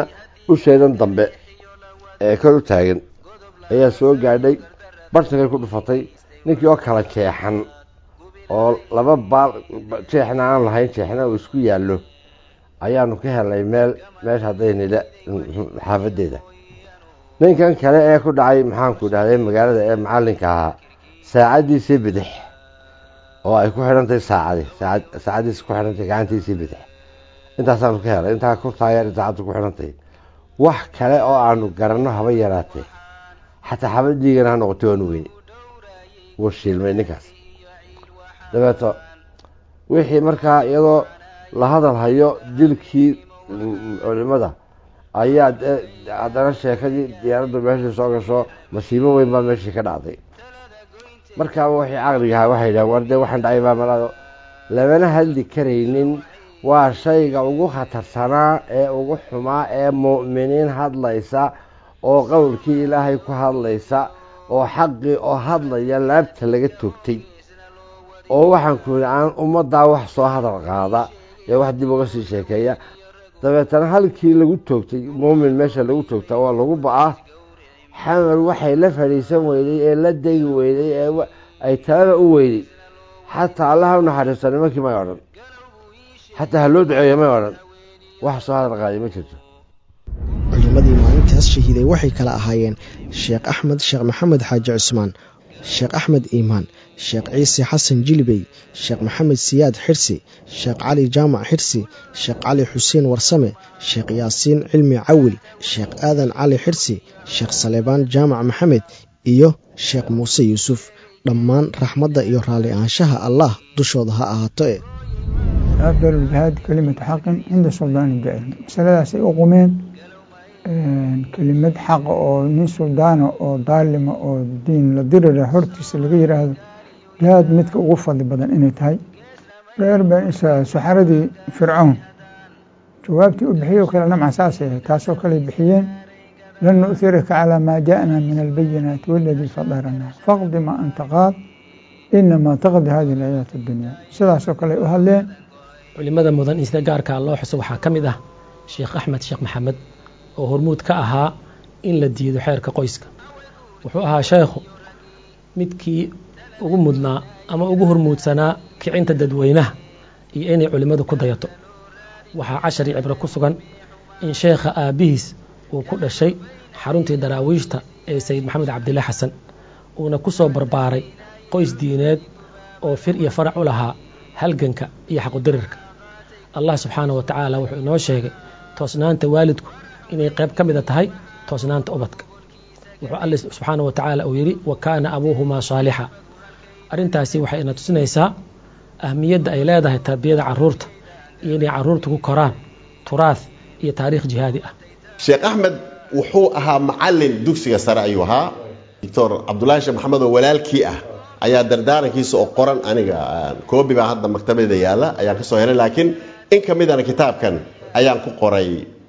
usheedan dambe ee kor u taagan ayaa soo gaadhay bartankay ku dhufatay ninkii oo kala jeexan oo laba baal jeexna aan lahayn jeexna uu isku yaallo ayaanu ka helnay meel meesha haddaynila xaafadeeda ninkan kale ee ku dhacay maxaanku dhahday magaalada ee macallinka ahaa saacaddiisii bidix oo ay ku xidhantahay saacadi saacaddiisi ku xidhantahay gacantiisii bidix intaasaanu ka helay intaa ku taageer saacaddu ku xidhantahay wax kale oo aanu garanno haba yaraatee xataa xabad dhiigana ha noqotay waanu weyne wuu shiilmay ninkaas dabeeto wixii markaa iyadoo la hadal hayo dilkii culimada ayaa haddana sheekadii diyaaraddu meeshii soo gasho masiibo weyn baa meeshii ka dhacday markaaba waxay caqligahaa waxay yidhahan war dee waxaan dhacay baa malaado lamana hadli karaynin waa shayga ugu khatarsanaa ee ugu xumaa ee mu'miniin hadlaysa oo qowlkii ilaahay ku hadlaysa oo xaqii oo hadlaya laabta laga toogtay oo waxaan ku yidhi aan ummaddaa wax soo hadal qaada ee wax dib uga sii sheekeeya dabeetana halkii lagu toogtay muumin meesha lagu toogta waa lagu ba-aa xamar waxay la fadhiisan weyday ee la degi weyday ee ay talada u weyday xataa allaha u naxariista nimankii may odhan xataa ha loo duceeya may odhan wax soo hadal qaaday ma jirto culimadii maalintaas shahiiday waxay kala ahaayeen sheekh axmed sheekh maxamed xaaji cusmaan sheekh axmed iimaan sheekh ciise xasan jilibey sheekh maxamed siyaad xirsi sheekh cali jaamac xirsi sheekh cali xuseen warsame sheekh yaasiin cilmi cawil sheekh aadan cali xirsi sheekh saleebaan jaamac maxamed iyo sheekh muuse yuusuf dhammaan raxmadda iyo raalli ahaanshaha allah dushooda ha ahaato e afdal jihaad kelimatu xaqin cinda suldaani jaahil masaladaasay u qumeen kelimad xaqa oo nin suldaana oo daalima oo diin la dirira hortiisa laga yiraahdo jihaad midka ugu fadli badan inay tahay reer bani israa'iil saxaradii fircawn jawaabtii u bixiyey oo kale namca saasay ahayd taasoo kale bixiyeen lan nu'thiraka calaa maa jaa'na min albayinaati waladii fadarana faqdi maa anta qaad inamaa taqdi hadihi alaayaat addunya sidaasoo kale u hadleen culimada mudan in sida gaarkaa loo xuso waxaa ka mid ah sheekh axmed sheekh maxamed oo hormuud ka ahaa in la diido xeerka qoyska wuxuu ahaa sheekhu midkii ugu mudnaa ama ugu hormuudsanaa kicinta dadweynaha iyo inay culimmadu ku dayato waxaa cashar iyo cibro ku sugan in sheekha aabbihiis uu ku dhashay xaruntii daraawiishta ee sayid maxamed cabdille xasan uuna ku soo barbaaray qoys diineed oo fir iyo farac u lahaa halganka iyo xaqudirirka allah subxaanah wa tacaala wuxuu inoo sheegay toosnaanta waalidku inay qayb ka mida tahay toosnaanta ubadka wuxuu alle subxaana wa tacaala uu yidhi wa kaana abuuhumaa saalixa arrintaasi waxay ina tusinaysaa ahmiyadda ay leedahay tarbiyada caruurta iyo inay caruurta ku koraan turaah iyo taariikh jihaadi ah sheekh axmed wuxuu ahaa macalin dugsiga sare ayuu ahaa doctor cabdulaahi sheekh maxamed oo walaalkii ah ayaa dardaarankiisa oo qoran aniga koobi baa hadda maktabada yaalla ayaan kasoo helay laakiin in ka midana kitaabkan ayaan ku qoray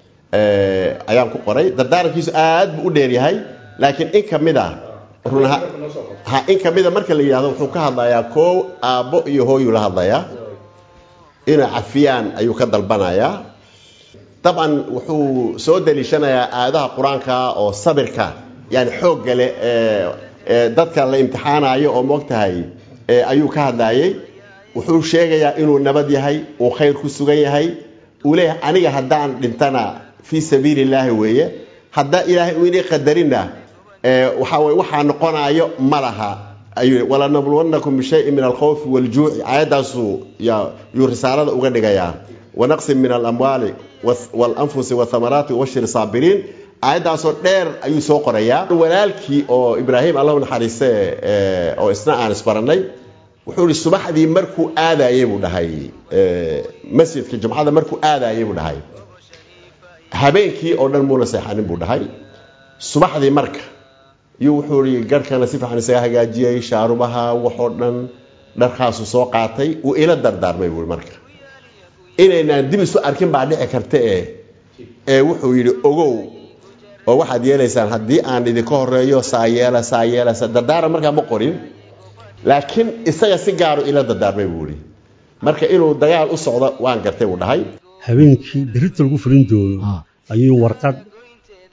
ayaan ku qoray dardaarankiisu aad buu u dheeryahay laakiin in ka mid a run ha in ka mida marka la yidhahdo wuxuu ka hadlayaa koow aabbo iyo hooyuu la hadlayaa inay cafiyaan ayuu ka dalbanayaa dabcan wuxuu soo daliishanayaa aayadaha qur-aanka oo sabirka yani xoogga leh ee dadka la imtixaanayo oo moogtahay ayuu ka hadlayay wuxuu sheegayaa inuu nabad yahay uu khayr ku sugan yahay uu leeyahay aniga haddaan dhintana fii sabiili illaahi weeye haddaa ilaahay uu inii qadarina waxaa weye waxaa noqonayo ma laha ayuu walanabluwannakum bishayin min alkhawfi waljuuci aayaddaasuu yuu risaalada uga dhigayaa wanaqsin min alamwaali walanfusi wathamaraati wabashir saabiriin aayaddaasoo dheer ayuu soo qorayaa walaalkii oo ibraahim allahu naxariiste oo isna aan isbarannay wuxuu ihi subaxdii markuu aadayey buu dhahay masjidka jumcada markuu aadayey buu dhahay habeenkii oo dhan muuna seexanin buu dhahay subaxdii marka iyuu wuxuu ihi garhkana si fiican isaga hagaajiyey shaarubaha waxoo dhan dharkaasu soo qaatay uu ila dardaarmay buui marka inaynaan dib isu arkin baa dhici karta e ee wuxuu yidhi ogow oo waxaad yeelaysaan haddii aan idinka horeeyo saayeela saayeela dardaaran markaa ma qorin laakiin isaga si gaaru ila dardaarmay buu ihi marka inuu dagaal u socdo waan gartay buu dhahay habeenkii berita lagu fulin doono ayuu warqad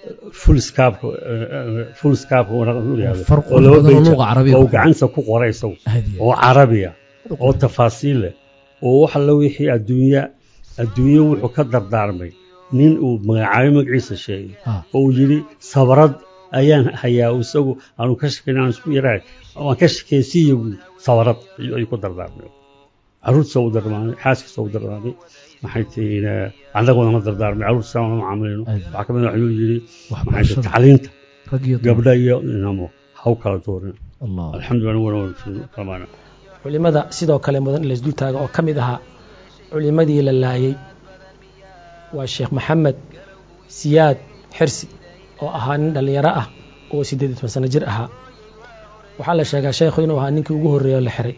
fulskaab fulskaab Farqu badan oo luqa carabiga oo ku gacanta ku qoray isagu Hadiya. oo carabiya oo tafaasiil leh oo wax alla wixii adduunya adduunye wuxuu ka dardaarmay nin uu magacaabay magaciisa sheegay Ah. oo uu yidhi sabrad ayaan hayaa isagu aanu ka shakayn aan isku yarahay waan ka shakaysiiya buuri sabrad ayuu ayuu ku dardaarmay caruurtiisa u dardaarmay xaaskiisa u dardaarmay maxay tihiin annaguna ma dardaarmay caruurtiisa ma macaamilino waxaa ka mid ah ayuu yidhi maxay tihiin tacliinta rag iyo gabdha iyo inamo ha u kala doorin Allah. alxamdulilah wana kamaana culimada sidoo kale mudan in la isdul taago oo ka mid ahaa culimadii la laayay waa sheekh maxamed siyaad xirsi oo ahaa nin dhallinyaro ah oo siddeed iyo toban sano jir ahaa waxaa la sheegaa sheekhu inuu ahaa ninkii ugu horreeya oo la xiray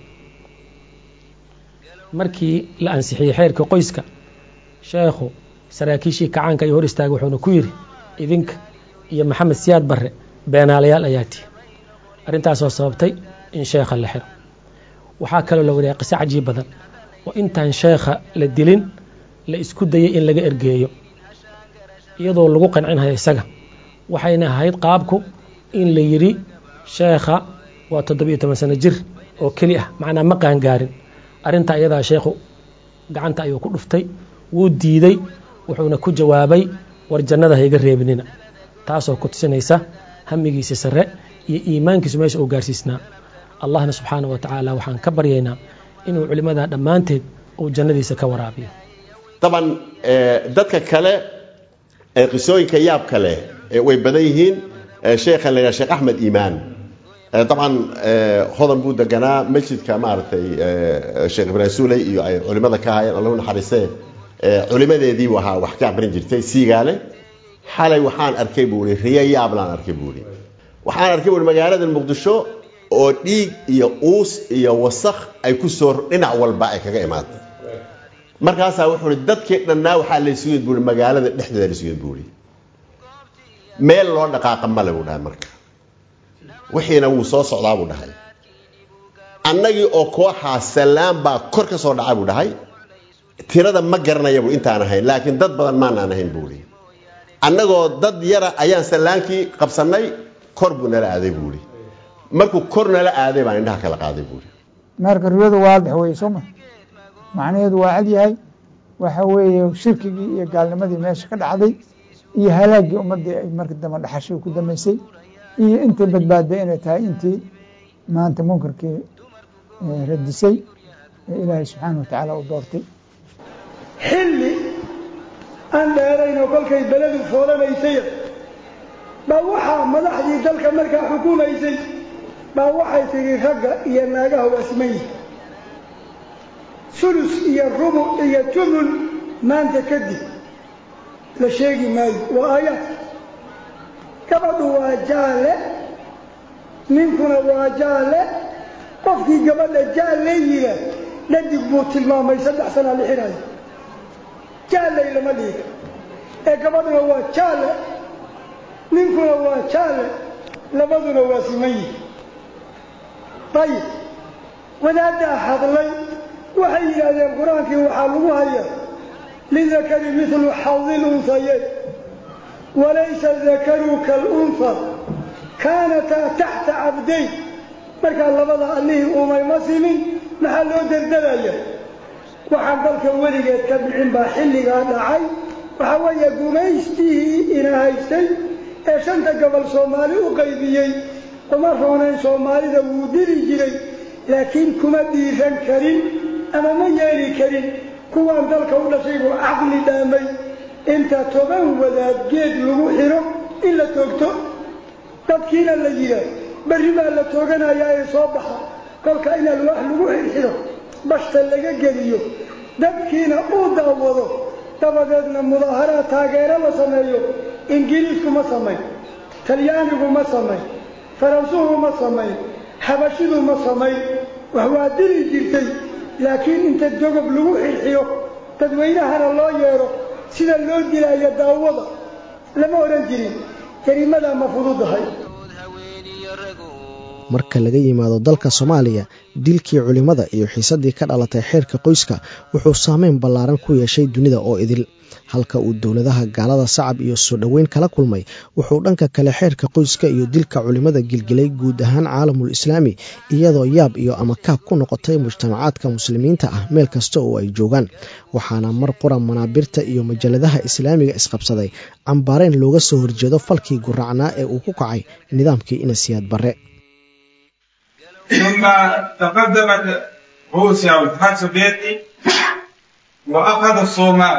markii la ansixiyey xeerka qoyska sheekhu saraakiishii kacaanka iyo hor istaagay wuxuuna ku yidhi idinka iyo maxamed siyaad barre beenaalayaal ayaa tihi arrintaasoo sababtay in sheekha la xiro waxaa kaloo la wariyaa qiso cajiib badan oo intaan sheekha la dilin la isku dayay in laga ergeeyo iyadoo lagu qancinhayo isaga waxayna ahayd qaabku in la yidhi sheekha waa toddobiyo toban sano jir oo keli ah macnaa ma qaangaarin arrinta iyadaa sheekhu gacanta ayuu ku dhuftay wuu diiday wuxuuna ku jawaabay war jannada hayga reebinina taasoo ku tusinaysa hamigiisa sare iyo iimaankiisu meesha uu gaarsiisnaa allahna subxaana wa tacaala waxaan ka baryaynaa inuu culimmada dhammaanteed uu jannadiisa ka waraabiyo طبعا آه، dadka kale ee qisooyinka yaabka leh ee way badan yihiin آه، sheekha la yidhaha sheekh axmed iimaan آه، طبعا آه، hodan buu deganaa masjidka maaragtay آه، sheekh ibraahim suuley iyo ay culimada ka hayeen allahu naxariisee آه، culimadeedii buu ahaa wax ka aqrin jirtay siigaale xalay waxaan arkay buu ihi riyo yaablaan arkay buu ihi waxaan arkay buu ihi magaalada muqdisho oo dhiig iyo uus iyo wasakh ay ku soo dhinac walba ay kaga imaatay markaasaa wuxuu ihi dadkii dhannaa waxaa laysugu yid buui magaalada dhexdeeda laysugu yid buui meel loo dhaqaaqa male buu dhahay marka wixiina wuu soo socdaa buu dhahay annagii oo kooxaa salaan baa kor ka soo dhaca buu dhahay tirada ma garanaya buu intaan ahayn laakiin dad badan maanaan ahayn buu ihi annagoo dad yara ayaan salaankii qabsannay kor buu nala aaday buu ihi markuu kor nala aaday baan indhaha kala qaaday buu ihi marka riyadu waadix weye sooma macnaheedu waa cad yahay waxa weeye shirkigii iyo gaalnimadii meesha ka dhacday iyo halaagii ummaddii ay marka dambe dhaxashay ku dambeysay iyo intii badbaaday inay tahay intii maanta munkarkii eh, radisay ee ilaahay subxaana wa tacaala u doortay xilli aan dheeraynoo kolkay beledu foolanaysay baa waxaa madaxdii dalka markaa xukumaysay baa waxay tidhi ragga iyo naagaha waa siman yihin sulus iyo rubuc iyo tumun maanta kadib la sheegi maayo waa aayaad gabadhu waa jaalle ninkuna waa jaalle qofkii gabadha jaalle yidha dhadig buu tilmaamay saddex sanaa la xidhayo jaalley lama dhiga ee gabadhuna waa jaalle ninkuna waa jaalle labaduna waa siman yihin ayib wadaaddaa hadlay waxay yidhaahdeen qur-aankii waxaa lagu hayaa lidakari midlu xadi lunhayeyn walaysa dakaru kalunha kaanataa taxta cabdayn markaa labada allihii uumay ma simin maxaa loo dardalaya waxaan dalka weligeed ka bixin baa xilligaa dhacay waxaa weeye gumaystihii ina haystay ee shanta gobol soomaali u qaybiyey uma roonayn soomaalida wuu dili jiray laakiin kuma dhiiran karin ama ma yeeli karin kuwaan dalka u dhashay buu caqli dhaamay inta toban wadaad geed lagu xidho in la toogto dadkiina la yidhaa berri baa la tooganayaa ee soo baxa kolka in alwaax lagu xidhxidho bashta laga geliyo dadkiina uu daawado dabadeedna mudaaharaad taageero la sameeyo ingiriisku ma samayn talyaanigu ma samayn faransuhu ma samayn xabashidu ma samayn wax waa dili jirtay laakiin inta dogob lagu xirxiyo dadweynahana loo yeedho sida loo dilaayo daawada lama odhan jirin jariimadaa ma fududahay marka laga yimaado dalka soomaaliya dilkii culimmada iyo xiisaddii ka dhalatay xeerka qoyska wuxuu saameyn ballaaran ku yeeshay dunida oo idil halka uu dowladaha gaalada sacab iyo soo dhoweyn kala kulmay wuxuu dhanka kale xeerka qoyska iyo dilka culimmada gilgilay guud ahaan caalamul islaami iyadoo yaab iyo amakaab ku noqotay mujtamacaadka muslimiinta ah meel kasta oo ay joogaan waxaana mar qura manaabirta iyo majalladaha islaamiga isqabsaday cambaareen looga soo horjeedo falkii guracnaa ee uu ku kacay nidaamkii inasiyaad barre ثم تقدمت روسيا والاتحاد السوفيتي واخذ الصومال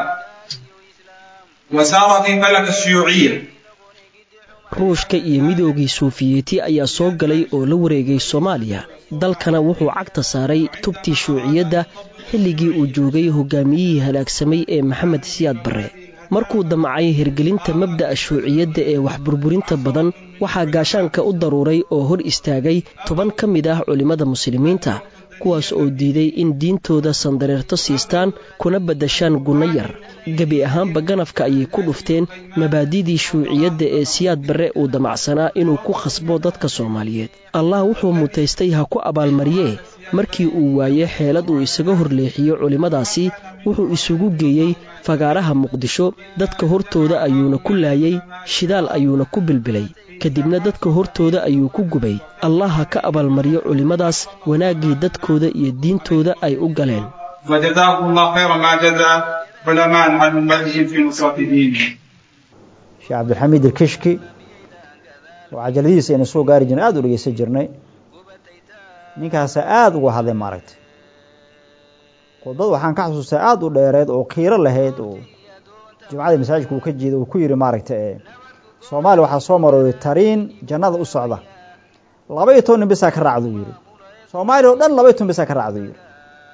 وسار في فلك الشيوعيه ruushka iyo midoogii suufiyeeti ayaa soo galay oo la wareegay soomaaliya dalkana wuxuu cagta saaray tubtii shuuciyadda xilligii uu joogay hogaamiyihii halaagsamay ee maxamed siyaad barre markuu damcay hirgelinta mabda'a shuuciyadda ee wax burburinta badan waxaa gaashaanka u daruuray oo hor istaagay toban ka mid ah culimmada muslimiinta kuwaas oo diiday in diintooda sandareerto siistaan kuna baddashaan gunno yar gebi ahaanba ganafka ayay ku dhufteen mabaadidii shuuciyadda ee siyaad barre uu damacsanaa inuu ku khasbo dadka soomaaliyeed allah wuxuu mutaystay ha ku abaalmariyee markii uu waaye xeelad uu isaga horleexiyo culimmadaasi wuxuu isugu geeyey fagaaraha muqdisho dadka hortooda ayuuna ku laayay shidaal ayuuna ku bilbilay kadibna dadka hortooda ayuu ku gubay allah ha ka abaalmariyo culimmadaas wanaaggii dadkooda iyo diintooda ay u galeen وجزاكم الله خير ما جزى علماء عن أمتهم في نصرة دينه sheekh cabdilxamiid ilkishki oo cajaladihiisa aynu soo gaari jirnay aada u dhegeysan jirnay ninkaasa aada uga hadlay maaragtay khudbad waxaan ka xusuustaa aada u dheereed oo qiiro lahayd oo jimcadii masaajidka uu ka jeeda uu ku yidhi maaragtay ee soomaaliya waxaa soo marooday tariin jannada u socda laba iyo toban nin bisaa ka raacduu yidhi soomaaliya oo dhan laba iyo toban bisaa ka raacduu yidhi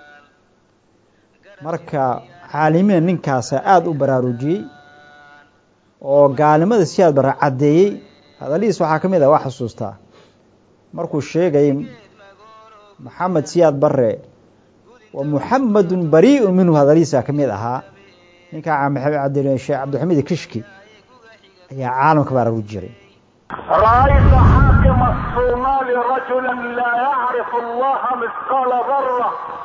marka caalimiina ninkaasa aada u baraarujiyey oo gaalnimada siyaad barre caddeeyey hadaladiis waxaa ka mid ah waa xasuustaa markuu sheegayay maxamed siyaad barre wa muxamedun barii'un minhu hadaladiisa ka mid ahaa ninkaa sheekh cabdilxamiid kishki ayaa caalamka baraaruji jiray رأيت حاكم الصومال رجلا لا يعرف الله مثقال ذرة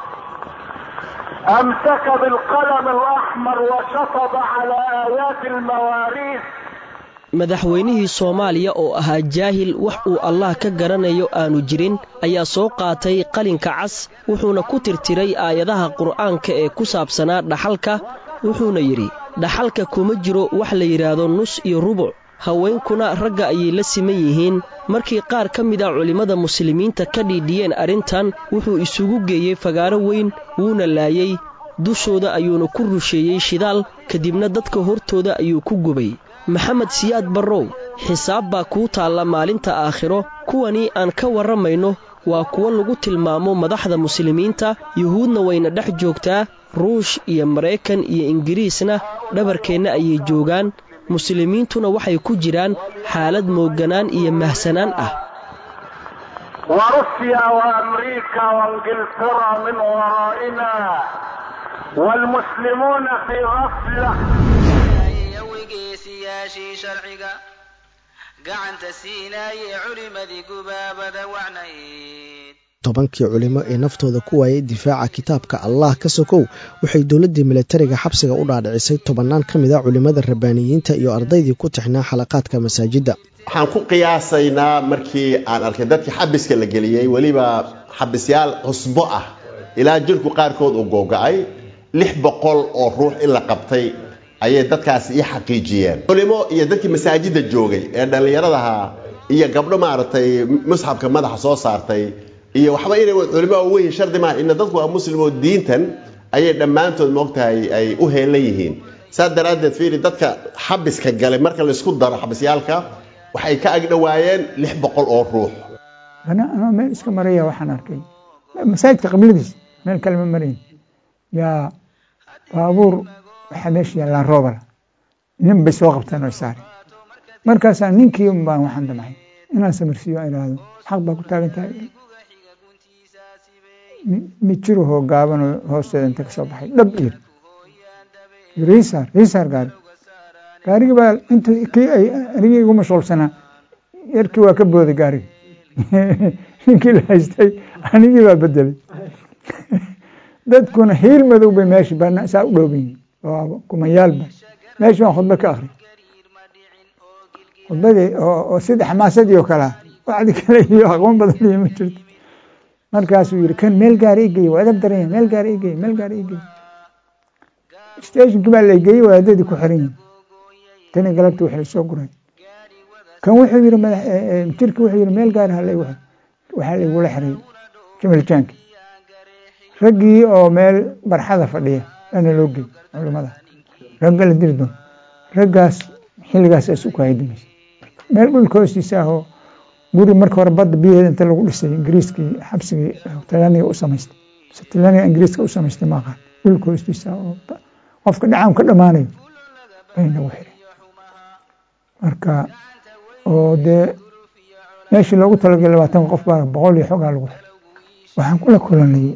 أمسك بالقلم الأحمر وشطب على آيات المواريث madaxweynihii soomaaliya oo ahaa jaahil wax uu allah ka garanayo aanu jirin ayaa soo qaatay qalinka cas wuxuuna ku tirtiray aayadaha qur'aanka ee ku saabsanaa dhaxalka wuxuuna yidhi dhaxalka kuma jiro wax la yidhaahdo nus iyo rubuc haweenkuna ragga ayay la siman yihiin markii qaar ka mid a culimmada muslimiinta ka dhiidhiyeen arrintan wuxuu isugu geeyey fagaaro weyn wuuna laayey dushooda ayuuna ku rusheeyey shidaal kadibna dadka hortooda ayuu ku gubay maxamed siyaad barrow xisaab baa kuu taalla maalinta aakhiro kuwanii aan ka warramayno waa kuwo lagu tilmaamo madaxda muslimiinta yuhuudna wayna dhex joogtaa ruush iyo maraykan iyo ingiriisna dhabarkeenna ayay joogaan muslimiintuna waxay ku jiraan xaalad moogganaan iyo mahsanaan ah وروسيا وأمريكا وإنجلترا من ورائنا والمسلمون في غفلة siyaashii sharciga gacanta siinaayee culimadii gubaabada wacnayd tobankii culimo ee naftooda ku waayay difaaca kitaabka allah ka sokow waxay dowladdii milatariga xabsiga u dhaadhicisay tobannaan ka mid a culimmada rabbaaniyiinta iyo ardaydii ku tixnaa xalaqaadka masaajidda waxaan ku qiyaasaynaa markii aan arkay dadkii xabiska la geliyey weliba xabisyaal cusbo ah ilaa jirku qaarkood uu googa'ay lix boqol oo ruux in la qabtay ayay dadkaasi ii xaqiijiyeen culimo iyo dadkii masaajidda joogay ee dhallinyaradaha iyo gabdho maaragtay musxabka madaxa soo saartay iyo waxba inay culimo weyn shardi maaha ina dadku waa muslimoo diintan ayay dhammaantood moogtahay ay u heelan yihiin saas daraaddeed fiiri dadka xabiska galay marka laysku daro xabisyaalka waxay ka agdhowaayeen lix boqol oo ruux anoo meel iska maraya waxaan arkay masaajidka qibladiis meel kale ma marayn yaa baabuur waxaa meesha yaallaan roobala nin bay soo qabteen oo saare markaasaa ninkii un baan waxaan damcay inaan samirsiiyo aan idhaahdo xaq baa ku taagan tahay mid jirahoo gaabanoo hoosteeda inta ka soo baxay dhab ir riisaar riisaar gaari gaarigi baa inta kii ay anigii igu mashquulsanaa yarkii waa ka booday gaarigi ninkii la haystay anigii baa bedelay dadkuna hiil madow bay meesha bana saa u dhooban yihin oo kumayaalba meesha baan khudba ka akri khudbadii oo sida xamaasadii oo kalea wacdi kale iyo aqoon badan iyo ma jirto markaasuu yihi kan meel gaara igey waa edab daranya meel gaara igey meel gaara igey stationkii baa la geeyey wadaadadii ku xiran yihin tani galabta wixii lasoo guray kan wuxuu yihi jirki wuxuu yihi meel gaara hala waxaa laigula xiray jamaljaanki raggii oo meel barxada fadhiya ana loo gey culimada ragga la diri doon raggaas xilligaas isu ku haydimaysa meel dhulka hoostiisa ahoo guri marka hore badda biyaheeda inta lagu dhisay ingiriiskii xabsigii talyaaniga u samaystay talyaaniga ingiriiska u samaystay maaqaan dhulka hoostiisa oo qofka dhacaan ka dhammaanayo bay nagu xiray marka oo dee meeshii loogu talagalay labaatan qof baa boqol iyo xogaa lagu xiray waxaan kula kulanay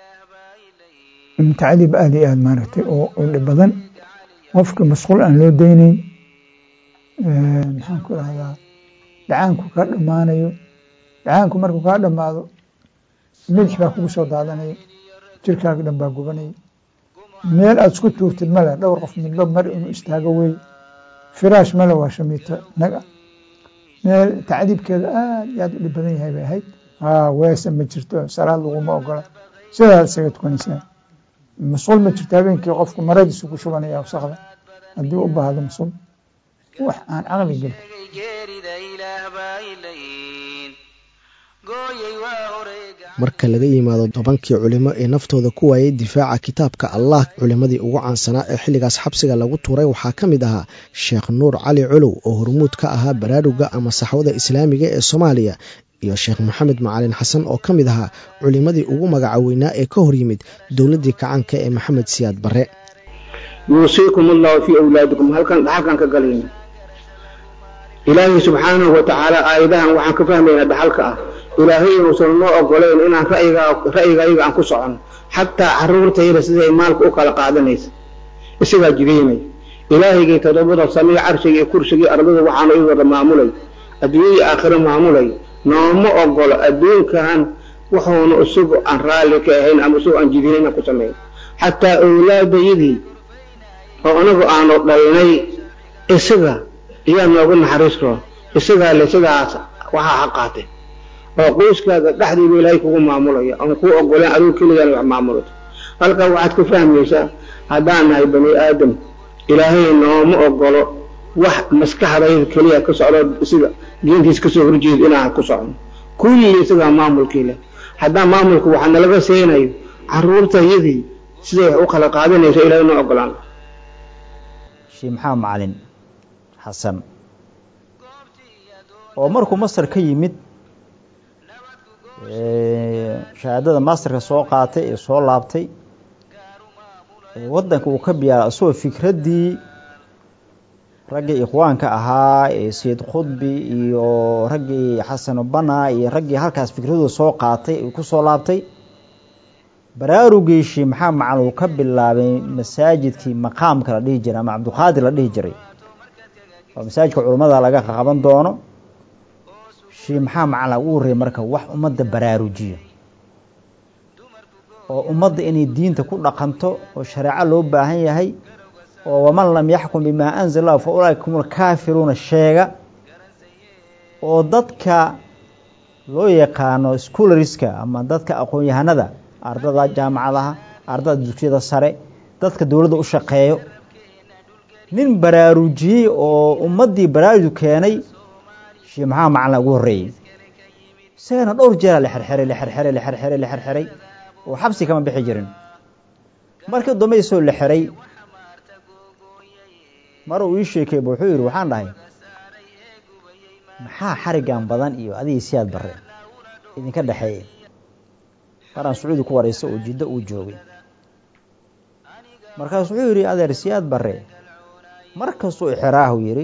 tacdiib aada iyo aada maaragtay oo dhib badan qofka masquul aan loo deyneyn maxaan ku rahdaa dhacaanku kaa dhammaanayo dhacaanku markuu kaa dhammaado midix baa kugu soo daadanaya jirkaaga dhan baa gubanaya meel aada isku tuurtid male dhowr qof midba mar inuu istaago wey firaash male waa shamiito naga meel tacdiibkeeda aada iyo aada u dhib badan yahay bay ahayd haa weesa ma jirto salaad laguma ogola sidaad isaga tukanaysaa mas-uul ma jirto habeenkii qofku maradiisu ku shubanaya wasakda haddii u baahdo mas-uul wax aan caqli gelin marka laga yimaado tobankii culimo ee naftooda ku waayay difaaca kitaabka allah culimmadii ugu caansanaa ee xilligaas xabsiga lagu tuuray waxaa ka mid ahaa sheekh nuur cali colow oo hormuud ka ahaa baraaruga ama saxwada islaamiga ee soomaaliya iyo sheekh maxamed macalin xasan oo ka mid ahaa culimmadii ugu magaca weynaa ee ka hor yimid dowladdii kacaanka ee maxamed siyaad barre yuusiikum allahu fii awlaadikum halkan dhaxalkan ka galayna ilaahay subxaanahu wa tacaala aayadahan waxaan ka fahmaynaa dhaxalka ah ilaahay inuusan noo ogoleyn inaan ra'yigayga aan ku socono xataa caruurtayda siday maalka u kala qaadanaysa isagaa jidaynay ilaahaygii toddobada samiyo carshigii kursigii ardada waxaanu i wada maamulay adduunyadii aakhiro maamulay nooma ogolo adduunkan wuxuuna isagu aan raalli ka ahayn ama isagu aan jidin inaan ku samayn xataa owlaadayadii oo anagu aanu dhalnay isaga iyaa noogu naxariisto isagaa le sidaas waxaa ha qaatay oo qoyskaaga dhexdiiba ilaahay kugu maamulaya oon kuu ogoleen adigu keligaan wax maamulato halkaa waxaad ka fahmaysaa haddaan nahay bani aadam ilaahay nooma ogolo wax maskaxdayda keliya ka socdo sida diintiis kasoo horjeedo inaan ku socno kulli isagaa maamulkii leh haddaan maamulku waxa nalaga seenayo caruurtayadii siday wax u kala qaadanayso ilaahay noo ogolaan sheekh maxamed macalin xasan oo markuu masar ka yimid shahaadada masterka soo qaatay ee soo laabtay waddanka uu ka biyaara isagoo fikraddii raggii ikhwaanka ahaa ee sayid khudbi iyo raggii xasan bana iyo raggii halkaas fikradooda soo qaatay uu ku soo laabtay baraarugii sheekh maxamed macalin uu ka bilaabay masaajidkii maqaamka la dhihi jiray ama cabdulqaadir la dhihi jiray oo masaajidka culummada laga qaban doono sheekh maxamed macalin ugu horreeyay marka wax ummadda baraarujiyo oo ummadda inay diinta ku dhaqanto oo shareeco loo baahan yahay oo waman lam yaxkum bimaa anzala lahu fa ulaaika hum alkaafiruuna sheega oo dadka loo yaqaano schoolariska ama dadka aqoon-yahanada ardada jaamacadaha ardada dugsiyada sare dadka dowladda u shaqeeyo nin baraarujiyey oo ummaddii baraaruju keenay sheekh maxamed macalin ugu horreeyey isagana dhowr jeera la xerxeray la xerxeray la xerxeray la xerxeray oo xabsi kama bixi jirin markii dambe isoo la xeray mar uu ii sheekeyba wuxuu yidhi waxaan dhahay maxaa xarigan badan iyo adigii siyaad barre idinka dhexeeye maraan sacuudi ku waraysa oo jiddo uu joogay markaas wuxuu yidhi adeer siyaad barre mar kastuu ixiraahu yidhi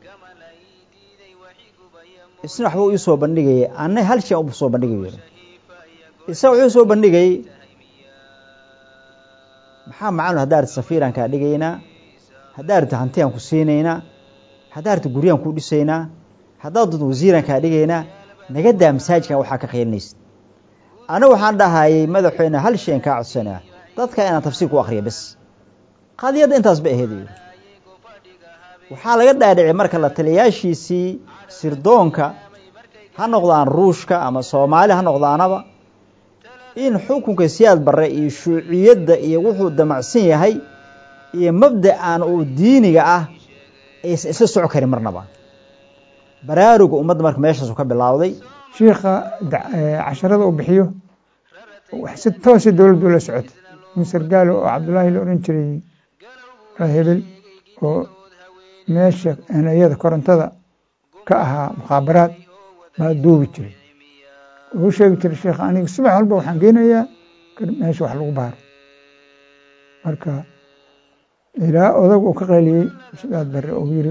isna waxbuu ii soo bandhigayay anna hal shay u soo bandhigay yidhi isaga wuxuu soo bandhigayey maxaa macalin haddaa arti safiiraan kaa dhigaynaa haddaa arti hantiyaan ku siinaynaa haddaa arti guryaan ku dhisaynaa haddaad dad wasiiraan kaa dhigaynaa naga daa masaajidkan waxaa ka qaylinaysid anigu waxaan dhahayay madaxweyne hal shayn kaa codsanaa dadka inaan tafsiir ku akriya bes qadiyadda intaas ba aheed waxaa laga dhaadhicay marka la taliyaashiisii sirdoonka ha noqdaan ruushka ama soomaali ha noqdaanaba in xukunka siyaad barre iyo shuuciyadda iyo wuxuu damacsan yahay iyo mabda'an uu diiniga ah aysan isla soco karin marnaba baraaruga ummadda marka meeshaasu ka bilaawday shiikha casharada uu bixiyo si toosa dowladdu la socota nin sargaalo oo cabdullaahi la oran jiray hebel oo meesha enayada korontada ka ahaa mukhaabaraad baa duubi jiray wuxuu sheegi jiray sheekh aniga subax walba waxaan geynayaa meesha wax lagu baaro marka ilaa odag uu ka qayliyey sidaad bare uu yiri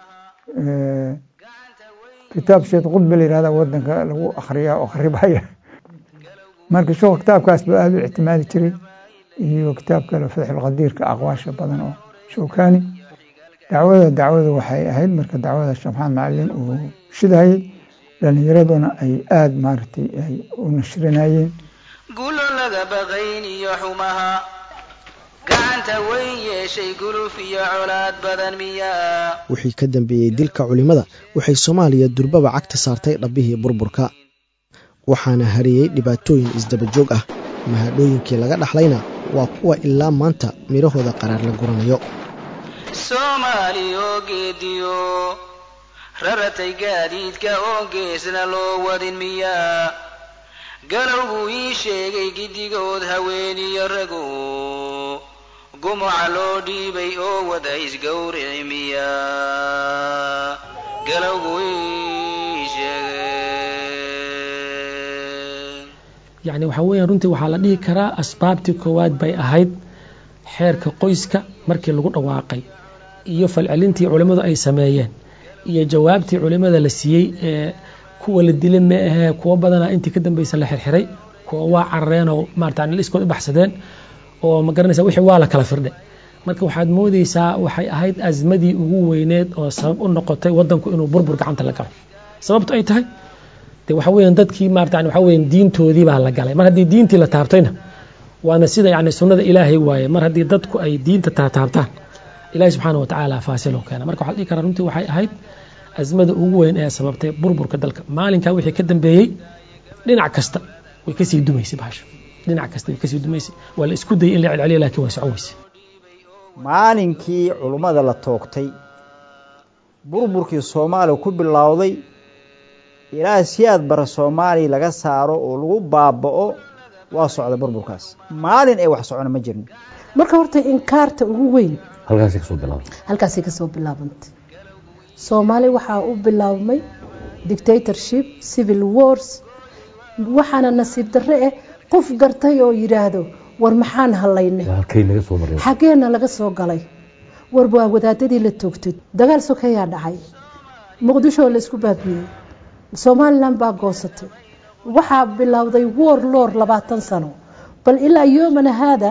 kitaab sheed qudbe la yihahda wadanka lagu akhriyaa oo kharibaya marka sheekhu kitaabkaas baa aada u ictimaadi jiray iyo kitaab kale fatxulqadiirka aqwaasha badan oo showkani dacwada dacwada waxay ahayd marka dacwada sheekh maxamed macalin uu shidayey dhalinyaraduna ay aada maaragtay ay u nashrinayeen gulo laga baqayn iyo xumaha gacanta weyn yeeshay guluf iyo colaad badan miyaa wixii ka dambeeyey dilka culimmada waxay soomaaliya durbaba cagta saartay dhabbihii burburka waxaana hariyey dhibaatooyin isdabajoog ah mahadhooyinkii laga dhaxlayna waa kuwa ilaa maanta midhahooda qaraar la guranayo soomaali oo geediyo raratay gaadiidka oo geesna loo wadin miyaa galowbuu ii sheegay giddigood haweeniyo rago gumuca loo dhiibay oo wada isgowrici miyaa galowbuu ii sheegay yacni waxaa weeyaan runtii waxaa la dhihi karaa asbaabtii koowaad bay ahayd xeerka qoyska markii lagu dhawaaqay iyo falcelintii culimmadu ay sameeyeen iyo jawaabtii culimmada la siiyey ee kuwa la dilay ma ahee kuwo badana intii ka dambaysa la xirxiray kuwa waa carareen oo maarata liskood u baxsadeen oo ma garanaysa wixii waa la kala firdhay marka waxaad moodeysaa waxay ahayd asmadii ugu weyneed oo sabab u noqotay wadanku inuu burbur gacanta la galo sababtu ay tahay de waxa weeyaan dadkii maarata waxa weeyaan diintoodii baa la galay mar haddii diintii la taabtayna waana sida yani sunnada ilaahay waaye mar haddii dadku ay diinta taataabtaan ilahi subxaana watacaala faasiloo keena marka waxaa la dhihi karaa runtii waxay ahayd asmada ugu weyn ee sababtay burburka dalka maalinkaa wixii ka dambeeyey dhinac kasta way kasii dumaysay bahasho dhinac kasta way kasii dumaysay waa la isku dayay in la celceliya laakiin waa socon weysay maalinkii culummada la toogtay burburkii soomaaliya ku bilowday ilaa siyaad bara soomaaliya laga saaro oo lagu baaba'o waa socda burburkaas maalin ay wax socona ma jirin marka horta inkaarta ugu weyn halkaasay kasoo bilaabantay halkaasay kasoo bilaabantay soomaali waxaa u bilaabmay dictatorship civil wars waxaana nasiib darre ah qof gartay oo yidhaahdo war maxaan hallaynay halkay naga soo maray xaggeena laga soo galay war waa wadaadadii la toogtay dagaal sokeyaa dhacay muqdisho laysku baabiyey somalilan baa goosatay waxaa bilowday war loor labaatan sano bal ilaa yoomana haada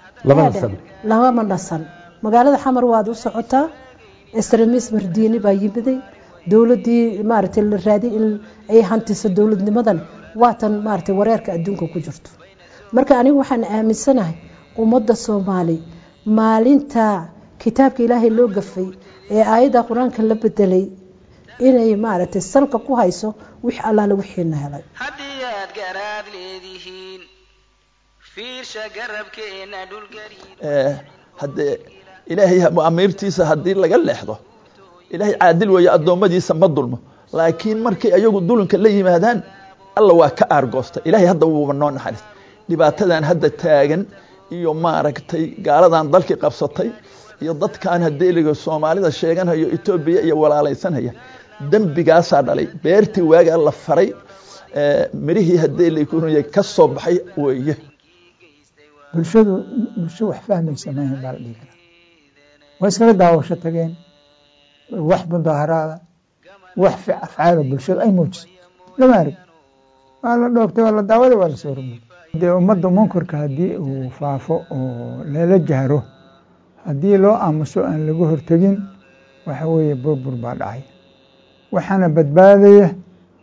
lama nasan magaalada xamar waad u socotaa extremis mardiini baa yimiday dowladii maaragtay la raadi in ay hantiso dowladnimadan waatan maaragtay wareerka adduunka ku jirto marka anigu waxaan aaminsanahay ummadda soomaali maalinta kitaabka ilaahay loo gafay ee aayadda qur-aanka la bedelay inay maaragtay salka ku hayso wix allaale wixiina helay haddii aad garaad leedihiin fiirsha garabkeena dhulgariid haddee ilaahay amiirtiisa haddii laga leexdo ilaahay caadil weeye addoommadiisa ma dulmo laakiin markay ayagu dulinka la yimaadaan alla waa ka aargoosta ilaahay hadda wuuba noo naxariis dhibaatadan hadda taagan iyo maaragtay gaaladan dalkii qabsatay iyo dadkan hadeeliga soomaalida sheeganhayo etoobiya iyo walaalaysanhaya dembigaasaa dhalay beertii waagaa la faray mirihii hadeelikuny ka soo baxay weeye bulshadu bulsho wax fahmaysa maahan baa la dhihi karaa waa iskaga daawasho tageen wax mudaharaada wax afcaalo bulshadu ay muujiso lama arag waa la dhoogtay waa la daawaday waa lasoo rogay dee ummadda munkarka haddii uu faafo oo lala jahro haddii loo aamuso aan laga hortegin waxa weeye burbur baa dhacay waxaana badbaadaya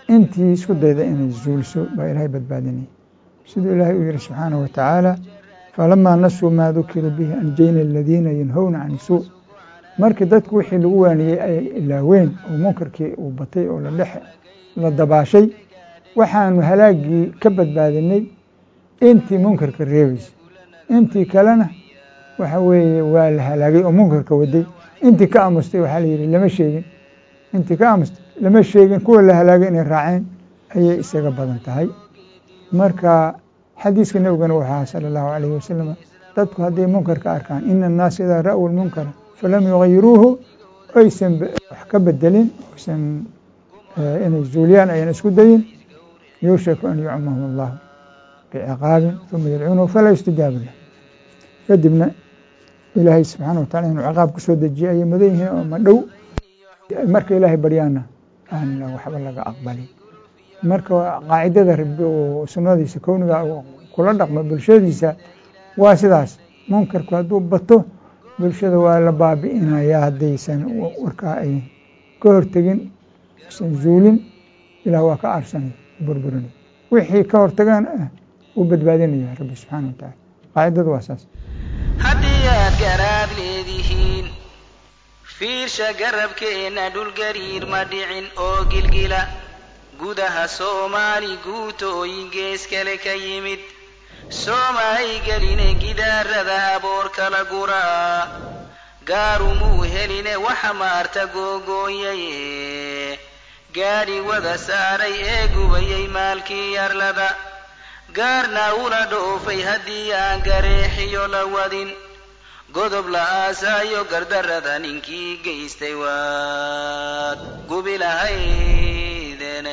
intii isku dayda inay zuuliso baa ilaahay badbaadinaya siduu ilaahay u yihi subxaanahu watacaala falamaa nasuu maa dukiruu bihi anjayna aladiina yanhowna can suu markii dadku wixii lagu waaniyey ay ilaaween oo munkarkii uu batay oo la dabaashay waxaanu halaagii ka badbaadinay intii munkarka reebaysa intii kalena waxa weeye waa la halaagay oo munkarka waday intii ka amustay waxaa la yidhi lama sheegin intii ka amustay lama sheegin kuwa la halaagay inay raaceen ayay isaga badan tahay marka xadiiska nebigana waxaa sala allahu alayhi wasalam dadku hadday munkarka arkaan ina annaasa idaa ra'w lmunkara falam yugayiruuhu aysan wax ka bedelin aysan inay zuuliyaan ayan isku dayin yuushaku an yucmahum allahu biciqaabin uma yadcuunahu falaa yustajaaba lah kadibna ilaahay subxaana watacala inuu ciqaab ku soo dejiye ayay mudan yihiin oo ma dhow marka ilaahay baryaana aan waxba laga aqbalin marka qaacidada rabi oo sunnadiisa kowniga kula dhaqmo bulshadiisa waa sidaas munkarku hadduu bato bulshada waa la baabi'inayaa haddaysan warkaa ay ka hortegin aysan zuulin ilaah waa ka aarsanay burburinay wixii ka hortagaan ah wuu badbaadinaya rabbi subxaana wa tacaala qaacidadu waa saas haddii aad garaad leedihiin fiirsha garabkeenna dhulgariir ma dhicin oo gilgila gudaha soomaali guutooyin gees kale ka yimid soomay geline gidaarada aboor kala guraa gaarumuu heline waxa maarta googooyaye gaadhi wada saaray ee gubayay maalkii yarlada gaarna ula dhoofay haddii aan gareexiyo la wadin godob la aasaayo gardarrada ninkii geystay waad gubi lahaydene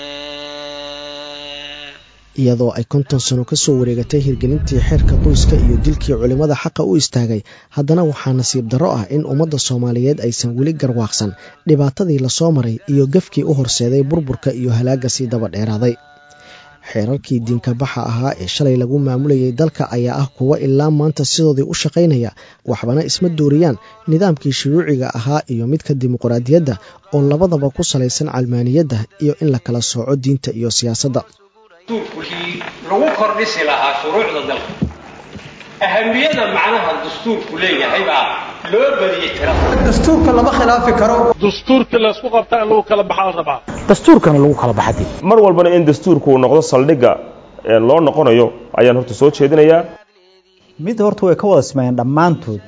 iyadoo ay konton sano ka soo wareegatay hirgelintii xeerka qoyska iyo dilkii culimmada xaqa u istaagay haddana waxaa nasiib darro ah in ummadda soomaaliyeed aysan weli garwaaqsan dhibaatadii lasoo maray iyo gefkii u horseeday burburka iyo halaagga sii daba dheeraaday xeerarkii diinka baxa ahaa ee shalay lagu maamulayay dalka ayaa ah kuwo ilaa maanta sidoodii u shaqaynaya waxbana isma dooriyaan nidaamkii shuruuciga ahaa iyo midka dimuqraadiyadda oo labadaba ku salaysan calmaaniyadda iyo in la kala sooco diinta iyo siyaasadda wixii lagu kordhisi lahaa shuruucda dalka ahamiyada macnaha dastuurku leeyahay baa loo badiyey tirada dastuurka lama khilaafi karo dastuurka laysku qabta in lagu kala baxaa la rabaa dastuurkana lagu kala baxadi mar walbana in dastuurku uu noqdo saldhigga loo noqonayo ayaan horta soo jeedinayaa mid horta way ka wada sameeyeen dhammaantood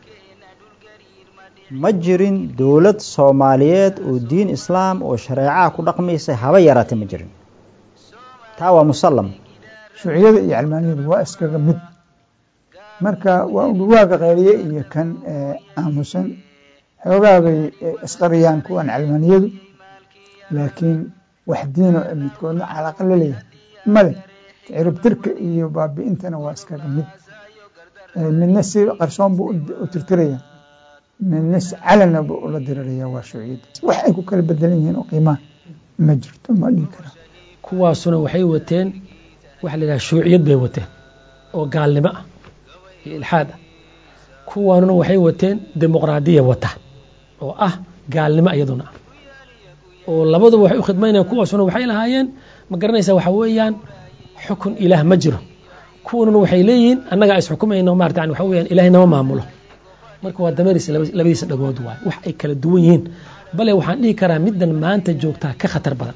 ma jirin dowlad soomaaliyeed oo diin islaam oo shareecaha ku dhaqmaysa haba yaraatee ma jirin taa waa musallam shuuciyada iyo calmaaniyadu waa iskaga mid marka waa udhawaaga qeeliye iyo kan aamusan xoogaa bay isqariyaan kuwan calmaaniyadu laakiin wax diino midkoodna calaaqa la leeyahay male ciribtirka iyo baabi'intana waa iskaga mid midna si qarsoon buu u tirtiraya midna si calana buu ula diriraya waa shuuciyada wax ay ku kala bedelan yihiin oo qiimaa ma jirto ma dhihi karaa kuwaasuna waxay wateen waxa la yidhaha shuuciyad bay wateen oo gaalnimo ah iyo ilxaad ah kuwaanuna waxay wateen dimuqraadiya wata oo ah gaalnimo iyaduna ah oo labaduba waxay u khidmaynayaan kuwaasuna waxay lahaayeen ma garanaysaa waxa weeyaan xukun ilaah ma jiro kuwanuna waxay leeyihiin annagaa is xukumayno maarata yani waxa weeyaan ilaahay nama maamulo marka waa dameerisa labadiisa dhagood waay wax ay kala duwan yihiin bale waxaan dhihi karaa middan maanta joogtaa ka khatar badan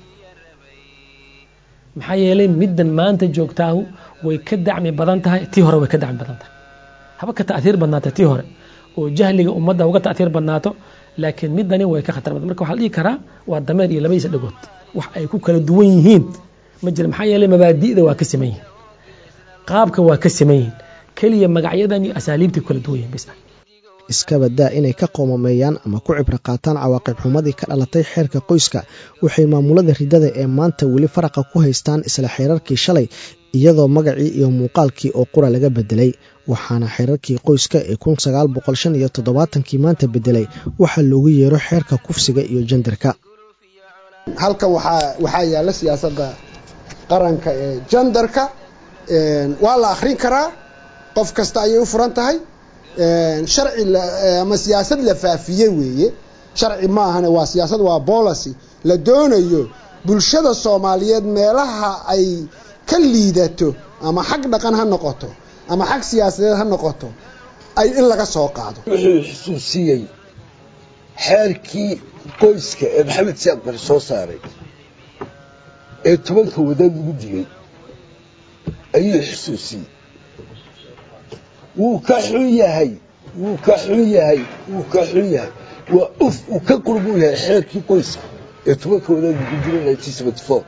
maxaa yeelay middan maanta joogtaahu way ka dacmi badan tahay tii hore way ka dacmi badan tahay haba ka ta'hiir badnaata tii hore oo jahliga ummadda uga ta'hiir badnaato laakiin middani way ka khatar badan marka waxaa la dhihi karaa waa dameer iyo labadiisa dhagood wax ay ku kala duwan yihiin ma jira maxaa yeelay mabaadi'da waa ka siman yihiin qaabka waa ka siman yihiin keliya magacyadan iyo asaaliibtay ku kala duwan yihiin bis iska badaa inay ka qoomameeyaan ama ku cibro qaataan cawaaqib xumadii ka dhalatay xeerka qoyska waxay maamulada ridada ee maanta weli faraqa ku haystaan isla xeerarkii shalay iyadoo magacii iyo muuqaalkii oo qura laga bedelay waxaana xeerarkii qoyska ee kun sagaal boqol shan iyo toddobaatankii maanta bedelay waxaa loogu yeero xeerka kufsiga iyo jandarka halkan waxaa yaalla siyaasadda qaranka ee jandarka waa la akhrin karaa qof kasta ayay u furan tahay sharci ama siyaasad la faafiyey weeye sharci maahane waa siyaasad waa policy la doonayo bulshada soomaaliyeed meelaha ay ka liidato ama xag dhaqan ha noqoto ama xag siyaasadeed ha noqoto ay in laga soo qaado wuxuu xusuusiyey xeerkii qoyska ee maxamed siyaad bari soo saaray ee tobanka wadaad lagu digay ayuu xusuusiyey wuu ka xun yahay wuu ka xun yahay wuu ka xun yahay waa uf uu ka qurbuu yahay xeerkii qoyska ee tobanka wadaad lagu digay nineteen seventy four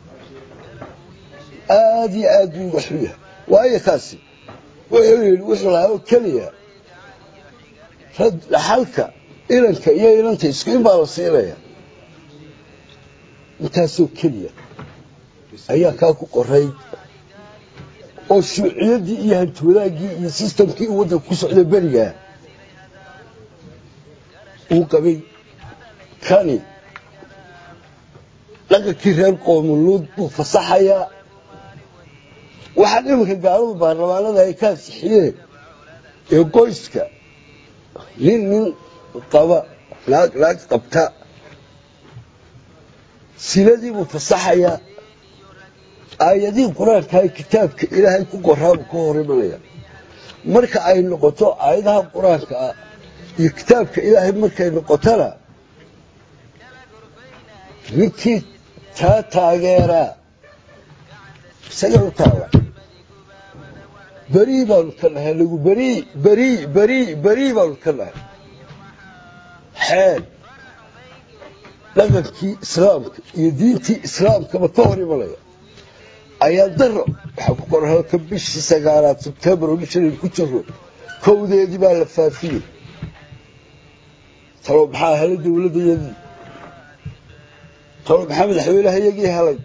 aad iyo aad buu uga xun yahay waayo kaasi wuxuu yidhi wuxuu lahaa oo keliya rag dhaxalka ilanka iyo ilanta isku in baa la siinaya intaasoo keliya ayaa kaa ku qoray oo shuuciyaddii iyo hantiwadaaggii iyo sistamkii uu waddanka ku socday berigaa uu qabay kani dhaqankii reer qoomuluud buu fasaxayaa waxaan iminka gaaladu baarlamaanada ay ka ansixiyeen ee qoyska nin nin qaba naag naag qabta siladii buu fasaxayaa aayadihii qur-aankaha kitaabka ilaahay ku qoraabu ka hor imanaya marka ay noqoto aayadaha qur-aanka ah iyo kitaabka ilaahay markay noqotona ninkii taa taageeraa isaga u taala berii baanu ka nahay anagu berii berii berii berii baanu ka nahay xeel dhaqankii islaamka iyo diintii islaamkaba ka hor imanaya ayaa daro waxaa ku qoran halka bishii sagaalaad sebtembar oo bishan ku jiro kowdeedii baa la faafiyey talo maxaa helay dowladdayadii talo maxaa madaxweynehayagii helay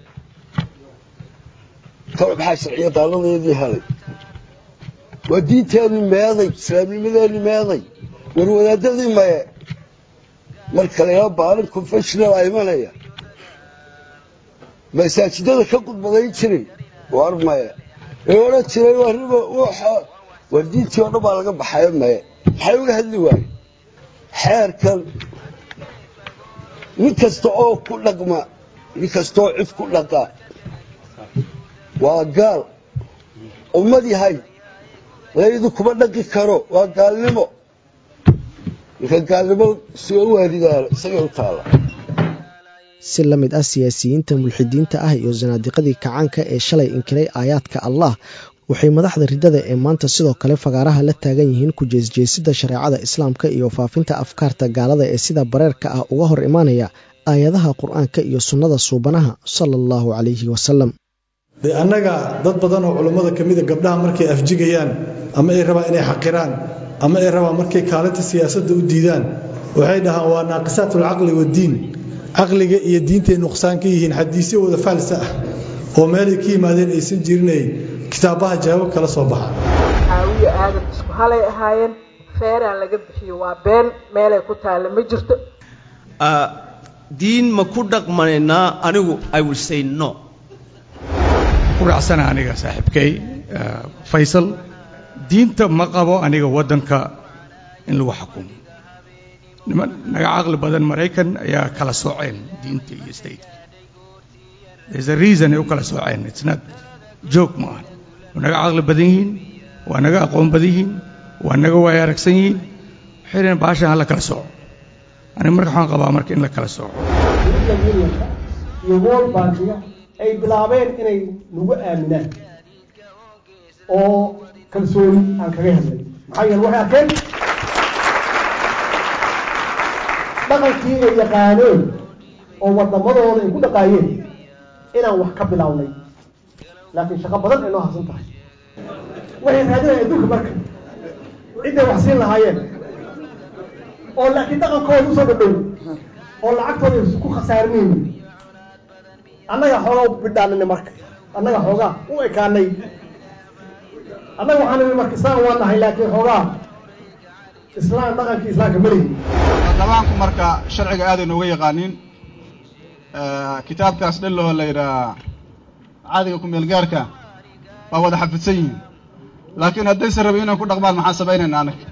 talo maxaa sharciya daaladayadii helay waa diinteenii meeday islaamnimadeenii meeday war wadaadadii maye marka lagaa baalin confessional a imanaya masaajidada ka khudbadayn jiray war maye ee odhan jiray warriba war diintii oo dhan baa laga baxayo maye maxay uga hadli waaye xeerkan nin kasta oo ku dhaqma nin kasta oo cid ku dhaqa waa gaal ummad yahay laydu kuma dhaqi karo waa gaalnimo ninka gaalnimo soo waaridaana isagay u taala si la mid ah siyaasiyiinta mulxidiinta ah iyo sanaadiqadii kacaanka ee shalay inkiray aayaadka allah waxay madaxda riddada ee maanta sidoo kale fagaaraha la taagan yihiin ku jeesjeesida shareecada islaamka iyo faafinta afkaarta gaalada ee sida bareerka ah uga hor imaanaya aayadaha qur-aanka iyo sunnada suubanaha sala allahu calayhi wasalam dee annaga dad badan oo culummada ka mida gabdhaha markay afjigayaan ama ay rabaan inay xaqiraan ama ay rabaan markay kaalinta siyaasadda u diidaan waxay dhahaan waa naaqisaat alcaqli waddiin caqliga iyo diintay nuqsaan ka yihiin xadiisyo wada faalsa ah oo meelay ka yimaadeen aysan jirinay kitaabaha jawaab kala soo baxaan caawiye aadan isku halay ahaayeen feeraan laga bixiyo waa been meelay ku taalla ma jirto diin ma ku dhaqmanaynaa anigu i will say no ku raacsana aniga saaxiibkay faysal diinta ma qabo aniga waddanka in lagu xukumo niman naga caqli badan maraykan ayaa kala sooceen diinta iyo stateka there's a reason ay u kala sooceen it's not joke ma aha waa naga caqli badan yihiin waa naga aqoon badan yihiin waa naga waaya aragsan yihiin waxay dhaheen baashan ha la kala sooco aniga marka waxaan qabaa marka in la kala sooco iyo world bankiga ay bilaabeen inay nagu aaminaan oo kalsooni aan kaga helnay maxaa yeele waxay arkeen dhaqankii ay yaqaaneen oo waddamadooda ay ku dhaqaayeen inaan wax ka bilownay laakiin shaqo badan ay noo harsan tahay waxay raadinayaan adduunka marka cidday wax siin lahaayeen oo laakiin dhaqankooda usoo dhadhow oo lacagtooda ay ku khasaarinayni annaga xoogaa u bidhaanina marka annaga xoogaa u ekaanay annaga waxaan nimi marka islaan waa nahay laakiin xoogaa islaan dhaqankii islaamka malihi baarlamaanku marka sharciga aaday nooga yaqaaniin kitaabkaas dhelloo la yidhaha caadiga ku-meelgaarka waa wada xafidsan yihiin laakiin haddaysan rabin inaan ku dhaqmaan maxaan samaynaynaa annaga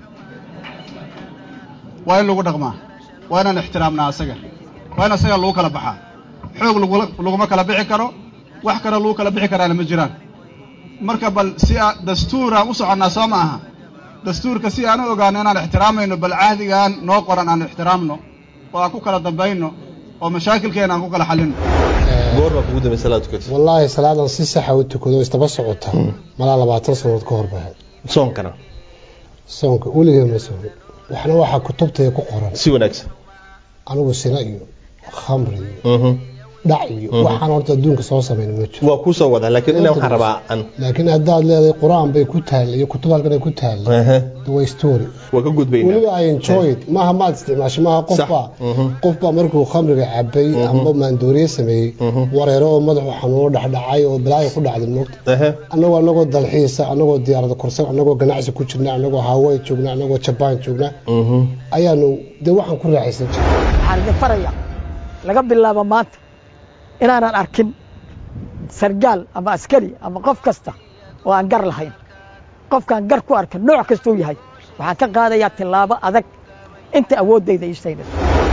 waa in lagu dhaqmaa waa inaan ixtiraamnaa asaga waa in asaga lagu kala baxaa xoog laguma kala bixi karo wax kale lagu kala bixi karaana ma jiraan marka bal si a dastuuraan u soconnaa soo ma aha dastuurka si aan u ogaano inaan ixtiraamayno bal cahdigaan noo qoran aan ixtiraamno oo aan ku kala dambayno oo mashaakilkeena aan ku kala xallinno goorma kugu dambe salaad tukatay wallaahi salaadan si saxa u tukado isdaba socota malaa labaatan sannadood ka hor bahay soonkana soonka weligee ma soomin waxna waxaa kutubtaya ku qoran si wanaagsan anigu sina iyo khamri iyo dhac iyo waxaan horta adduunka soo samayn ma jiro waa kuu soo wadaa laakiin inaa waxaan rabaa an laakiin haddaad leedahay qur-aan bay ku taalla iyo kutub halkan ay ku taalla waa story waa ka gudbaynaa weliba i enjoy it maaha maad isticmaasho maaha qofbaa qofbaa markuu khamriga cabay amba maandooriye sameeyey wareero oo madaxu xanuuno dhexdhacay oo balaayo ku dhacday moogta annagoo annagoo dalxiisa annagoo diyaarada korsan annagoo ganacsi ku jirna annagoo hawaii joogna annagoo jabaan joogna ayaanu dee waxaan ku raaxaysan jirnay waxaan idin faraya laga bilaabo maanta inaanan arkin sargaal ama askari ama qof kasta oo aan gar lahayn qofkaan gar ku arkan nooc kastuu yahay waxaan ka qaadayaa tillaabo adag inta awooddayda ii sayda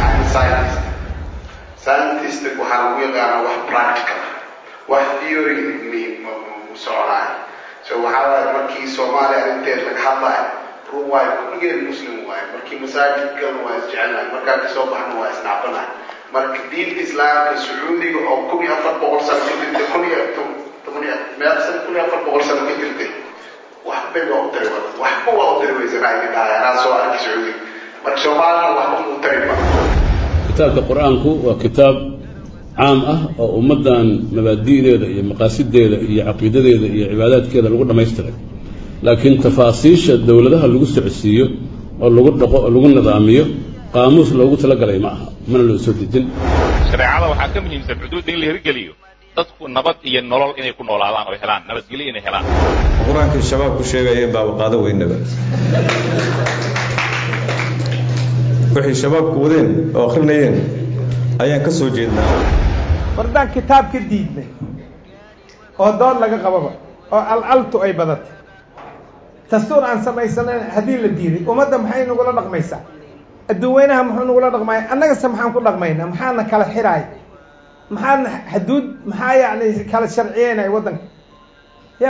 scientistic waxaa lagu yaqaanaa wax practical wax theory mu soconaayo so waxaa waaye markii soomaaliya arrinteed laga hadlayo run waayo kulligeed muslim waaye markii masaajidkana waa isjecelnahay markaan kasoo baxna waa isnacbanahay marka diinta islaamka sacuudiga oo kun iyo afar boqol sano ka jirtay kun iyo toban iyo meel san kun iyo afar boqol sano ka jirtay waxbay waa u tari wada waxba waa u tari weysanaa idin dhahay anaa soo arki sacuudiga marka soomaalina waxba muu tari ba kitaabka qur-aanku waa kitaab caam ah oo ummaddan mabaadi'deeda iyo maqaasideeda iyo caqiidadeeda iyo cibaadaadkeeda lagu dhammaystiray laakiin tafaasiisha dowladaha lagu socodsiiyo oo lagu dhaqo oo lagu nidaamiyo qaamuus loogu talagalay ma aha mana loo soo dejin shareecada waxaa ka muhiimsan xuduudda in la hirgeliyo dadku nabad iyo nolol inay ku noolaadaan oo helaan nabadgelyo inay helaan qur-aankii shabaab ku sheegayeen baaba qaado weynaba waxay shabaabku wadeen oo akhrinayeen ayaan ka soo jeednaa wardaan kitaab ka diidnay oo dood laga qababa oo alcaltu ay badatay dastuur aan samaysanayn haddii la diiday ummadda maxay nagula dhaqmaysaa adduunweynaha muxuu nagula dhaqmaya annagase maxaan ku dhaqmaynaa maxaana kala xiraay maxaana xaduud maxaa yacni kala sharciyeynaya waddanka ya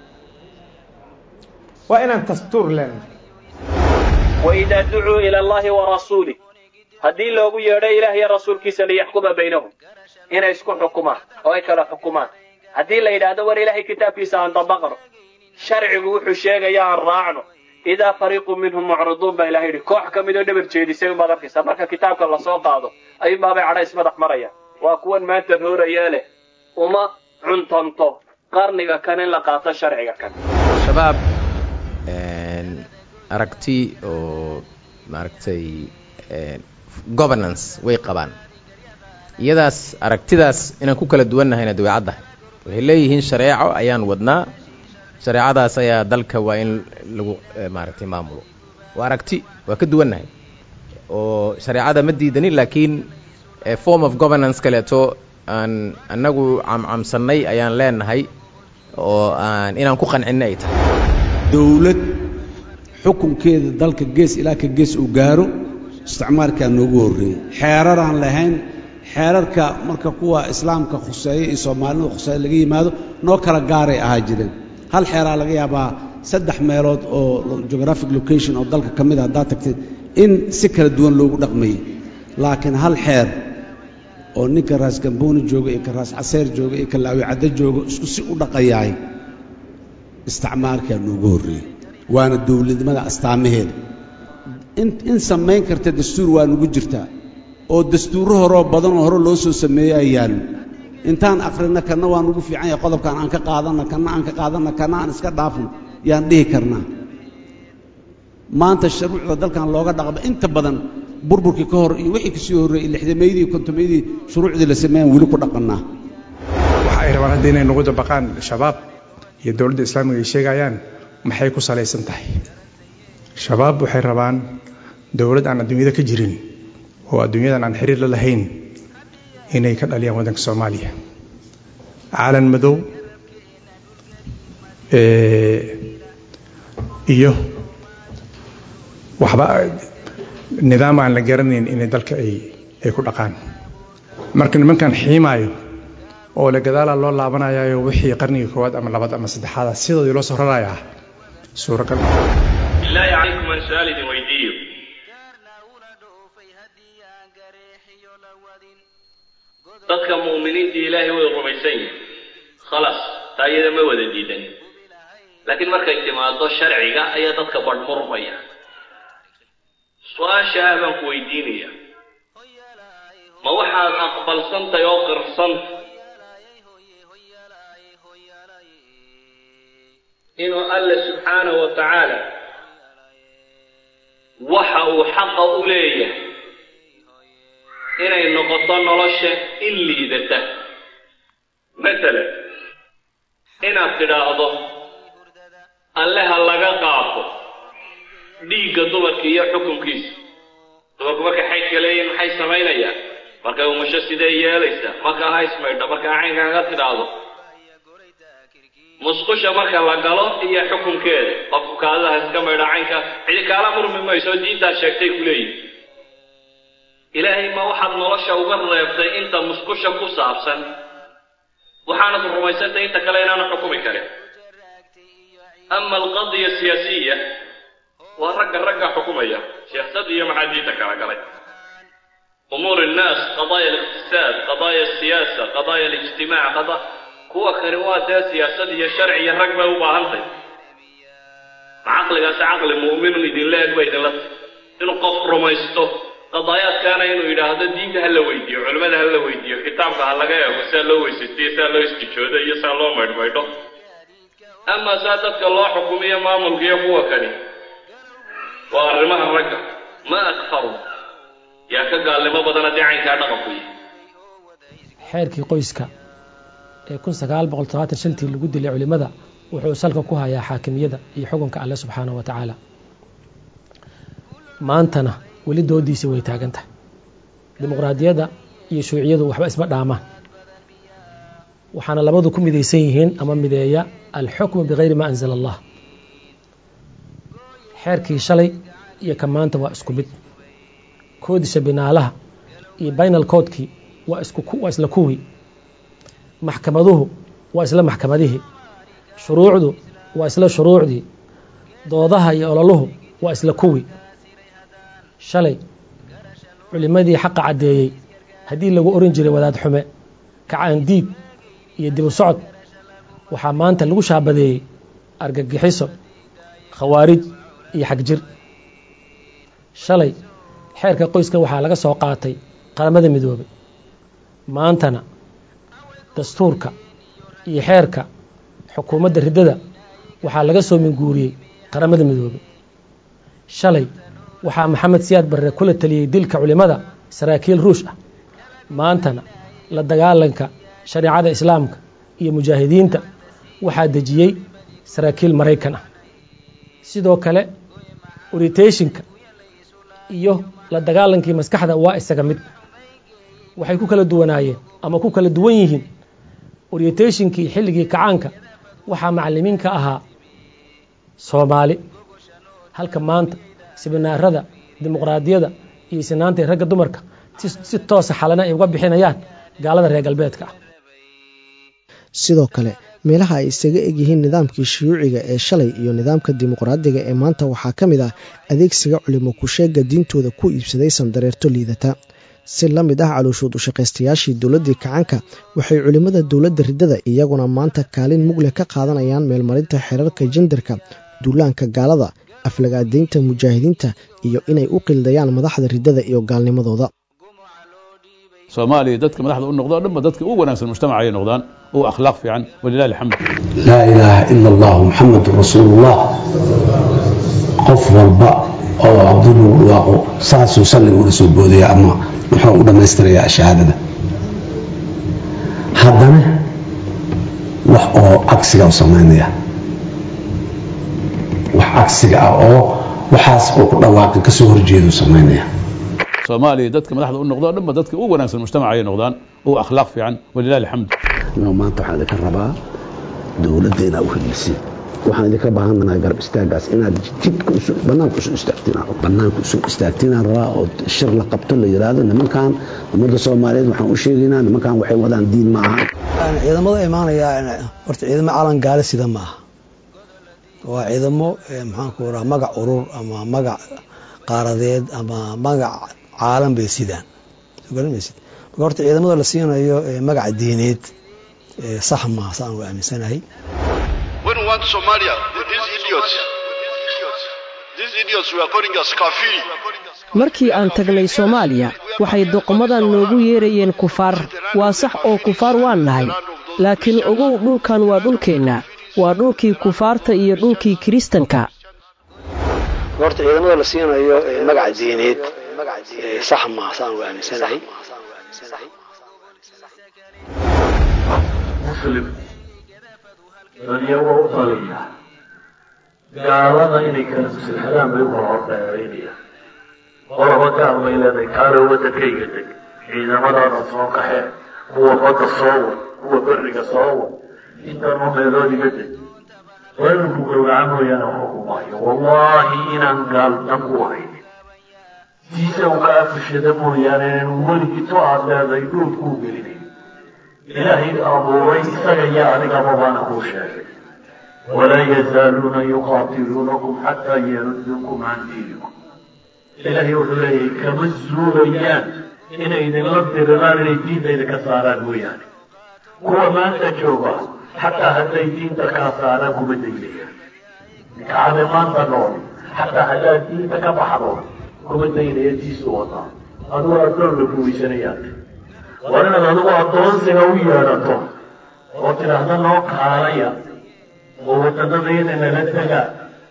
waa inaan dastuur leenahay waidaa ducuu ila allahi wa rasuulih haddii loogu yeedho ilaah iyo rasuulkiisa liyaxkuma baynahum inay isku xukumaan oo ay kala xukumaan haddii la yidhaahdo war ilaahay kitaabkiisa aan dabaqno sharcigu wuxuu sheegaya aan raacno idaa fariiqu minhum mucriduun baa ilahay yidhi koox ka mid oo dhabar jeedisay umaad arkaysaa marka kitaabka lasoo qaado ayuunbaabay cadhays madax maraya waa kuwan maanta rooraya leh uma cuntanto qarniga kan in la qaato sharciga kan shabaab aragti oo maaragtay governance way qabaan iyadaas aragtidaas inaan ku kala duwannahayna dabeecaddahay waxay leeyihiin shareeco ayaan wadnaa shareecadaas ayaa dalka waa in lagu maaragtay maamulo waa aragti waa ka duwannahay oo shareecada ma diidanin laakiin form of governance kaleeto aan annagu camcamsannay ayaan leenahay oo aan inaan ku qancinna ay tahay dowlad xukunkeeda dalka gees ilaa ka gees uu gaaro isticmaalkaa noogu horreeyey xeeraraan lahayn xeerarka marka kuwa islaamka khuseeya iyo soomaalida khuseeya laga yimaado noo kala gaaray ahaa jireen hal xeeraa laga yaabaa saddex meelood oo geographic location oo dalka ka mid a haddaad tagtid in si kala duwan loogu dhaqmayey laakiin hal xeer oo ninka raas gambooni jooga iyo ka raas caseer jooga iyo ka laawi caddo jooga isku si u dhaqayaay isticmaalkaa noogu horreeyey waana dowladnimada astaamaheeda in samayn karta dastuur waa nugu jirtaa oo dastuurro horoo badanoo hore loo soo sameeyey ay yaallo intaan akhrina kanna waa nugu fiican yahay qodobkaan aan ka qaadanna kanna aan ka qaadanna kanna aan iska dhaafno yaan dhihi karnaa maanta shuruucda dalkan looga dhaqma inta badan burburkii ka hor iyo wixii kasii horreeyey lixdameydii iyo kontomeydii shuruucdii la sameeyaan weli ku dhaqannaa waxa ay rabaan hadda inay nagu dabaqaan shabaab iyo dowladda islaamiga ay sheegayaan maxay ku salaysan tahay shabaab waxay rabaan dowlad aan adduunyada ka jirin oo adduunyadan aan xiriir la lahayn inay ka dhaliyaan waddanka soomaaliya caalan madow iyo waxba nidaam aan la garanayn inay dalka ay ay ku dhaqaan marka nimankan xiimaayo oo la gadaalaa loo laabanayayo wixii qarnigii koowaad ama labaad ama saddexaada sidoodii loo soo rarayaa suuragal bilaahi calaykum aan su-aal idin weydiiyo dadka mu'miniinta ilaahay way rumaysan yihin khalaas taa iyada ma wada diidan laakiin markay timaado sharciga ayaa dadka badhmurmaya su-aasha ah baan ku weydiinaya ma waxaad aqbalsantahay oo qirsan inuu alle subxaanahu wa tacaala waxa uu xaqa u leeyahay inay noqoto nolosha in liidata masalan inaad tidhaahdo alle ha laga qaado dhiigga dumarka iyo xukunkiisa dumarku markay xaydka leeyihin maxay samaynayaan markay umasho sidee yeelaysaa markaa ha ismaydho markaa caynkaaga tidhaahdo musqusha marka la galo iyo xukunkeeda qofku kaadada iska maydho caynka cidi kaala murmi mayso diintaa sheegtay ku leeyihin ilaahay ma waxaad nolosha uga reebtay inta musqusha ku saabsan waxaanad rumaysantay inta kale inaanu xukumi karin ama alqadiya siyaasiya waa ragga ragga xukumaya siyaasad iyo maxaa diinta kala galay umuur innaas qadaaya aliqtisaad qadaaya asiyaasa qadaaya alijtimaac qada kuwa kani waa dee siyaasad iyo sharci iyo rag bay u baahantay ma caqligaasi caqli mu'minun idinla eg ba idinla tahy inuu qof rumaysto qadaayaadkaana inuu yidhaahdo diinta ha la weydiiyo culimmada ha la weydiiyo kitaabka ha laga eego saa loo weysaystiyo saa loo istijoodo iyo saa loo maydhmaydho ama saa dadka loo xukumiyo maamulka iyo kuwa kani waa arrimaha ragga ma akfaru yaa ka gaalnimo badan haddii caynkaa dhaqanku yihi xeerkii qoyska ee kun sagaal boqol todobaatan shantii lagu dilay culimmada wuxuu salka ku hayaa xaakimiyada iyo xukunka alle subxaanahu wa tacaala maantana weli doodiisii way taagan tahay dimuqraadiyadda iyo shuuciyadu waxba isma dhaamaan waxaana labadu ku midaysan yihiin ama mideeya alxukmu bikayri ma anzala allah xeerkii shalay iyo ka maanta waa isku mid koodisha binaalaha iyo baynal koodkii waa iswaa isla kuwii maxkamaduhu waa isla maxkamadihii shuruucdu waa isla shuruucdii doodaha iyo ololuhu waa isla kuwii shalay culimmadii xaqa caddeeyey haddii lagu oran jiray wadaad xume kacaandiid iyo dibu socod waxaa maanta lagu shaabadeeyey argagixiso khawaarij iyo xagjir shalay xeerka qoyska waxaa laga soo qaatay qaramada midoobay maantana dastuurka iyo xeerka xukuumadda riddada waxaa laga soo minguuriyey qaramada midoobay shalay waxaa maxamed siyaad barre kula taliyey dilka culimmada saraakiil ruush ah maantana la dagaalanka shareecada islaamka iyo mujaahidiinta waxaa dejiyey saraakiil maraykan ah sidoo kale oritationka iyo la dagaalankii maskaxda waa isaga mid waxay ku kala duwanaayeen ama ku kala duwan yihiin oritationkii xilligii kacaanka waxaa macalimiinka ahaa soomaali halka maanta sibinaarada dimuqraadiyada iyo sinaanta ragga dumarka si toosa xalana ay uga bixinayaan gaalada reer galbeedka ah sidoo kale meelaha ay isaga egyihiin nidaamkii shuyuuciga ee shalay iyo nidaamka dimuqraadiga ee maanta waxaa ka mid ah adeegsiga culimo kusheega diintooda ku iibsaday sandareerto liidata si la mid ah calooshood ushaqaystayaashii dowladdii kacanka waxay culimmada dowladda riddada iyaguna maanta kaalin mugle ka qaadanayaan meelmarinta xeerarka jendarka duulaanka gaalada aflagaadaynta mujaahidiinta iyo inay u qildayaan madaxda riddada iyo gaalnimadooda soomaaliya dadka madaxda u noqdo dhanba dadka ugu wanaagsan mujtamaca ayay noqdaan ugu akhlaaq fiican walilahi alxamd laa ilaaha ila allah muxamedun rasuulullah qof walba oo abdul dhawaaqo saasuu salliga ula soo boodaya ama muxuu u dhammaystirayaa shahaadada haddana wax oo cagsiga u samaynaya wax cagsiga ah oo waxaas oo ku dhawaaqi kasoo horjeedu samaynaya soomaaliya dadka madaxda u noqdo dhanba dadka ugu wanaagsan mujtamaca ayay noqdaan ugu akhlaaq fiican walilahi alxamd maanta waxaan idinka rabaa dowladda inaa u helisin waxaan idinka baahanahay garab istaagaas inaad jidka banaanka usu istaagtiin banaanka usu istaagtiinaan rabaa oo shir la qabto la yidhaahdo nimankan ummadda soomaaliyeed waxaan u sheegaynaa nimankan waxay wadaan diin ma aha ciidamada imaanaya horta ciidamo calan gaale sida ma aha waa ciidamo maxaanku raha magac urur ama magac qaaradeed ama magac caalam bay sidaan garanmaysid marka horta ciidamada la siinayo magaca diineed sax maaha saan u aaminsanahay When we want Somalia, these idiots, these idiots we are calling us kafiri. markii aan tagnay soomaaliya waxay doqomadan noogu yeerayeen kufaar waa sax oo kufaar waan nahay laakiin ogow dhulkan waa dhulkeenna waa dhulkii kufaarta iyo dhulkii kiristanka horta ciidamada la siinayo magaca diineed sax maaha saan u aaminsanahay muslim dadyago u taliya gaalada inay kala maslixadaan bay u kala hordheeraynayaan qolaba gaal bay leedahay kaalo waddankayga deg ciidamadaada soo kaxee kuwa badda soo wad kuwa berriga soo wad intanoo meelood iga deg weerarku gowraca mooyaane waxba ku maayo wallaahi inaan gaal dhan ku haynin siisa u ka afishada mooyaane inaan weligito aad leedahay dhood kuu gelinayn ilaahay abuuray isaga iyo adigaba baana kuu sheegay walaa yazaaluuna yuqaatiluunakum xataa yaruduukum can diinikum ilaahay wuxuu leeyahay kama zuulayaan inay idinla diriraan inay diinta idinka saaraan mooyaane kuwa maanta jooga xataa hadday diinta kaa saaraan kuma daynayaan kacade maanta nool xataa haddaad diinta ka baxdo kuma daynaya tiisu wadaa adugu addoon la guubaysanayaa waa inaad adigu addoonsiga u yeedhato oo tidhaahda noo kaalaya oo wadannadayada nala tegaa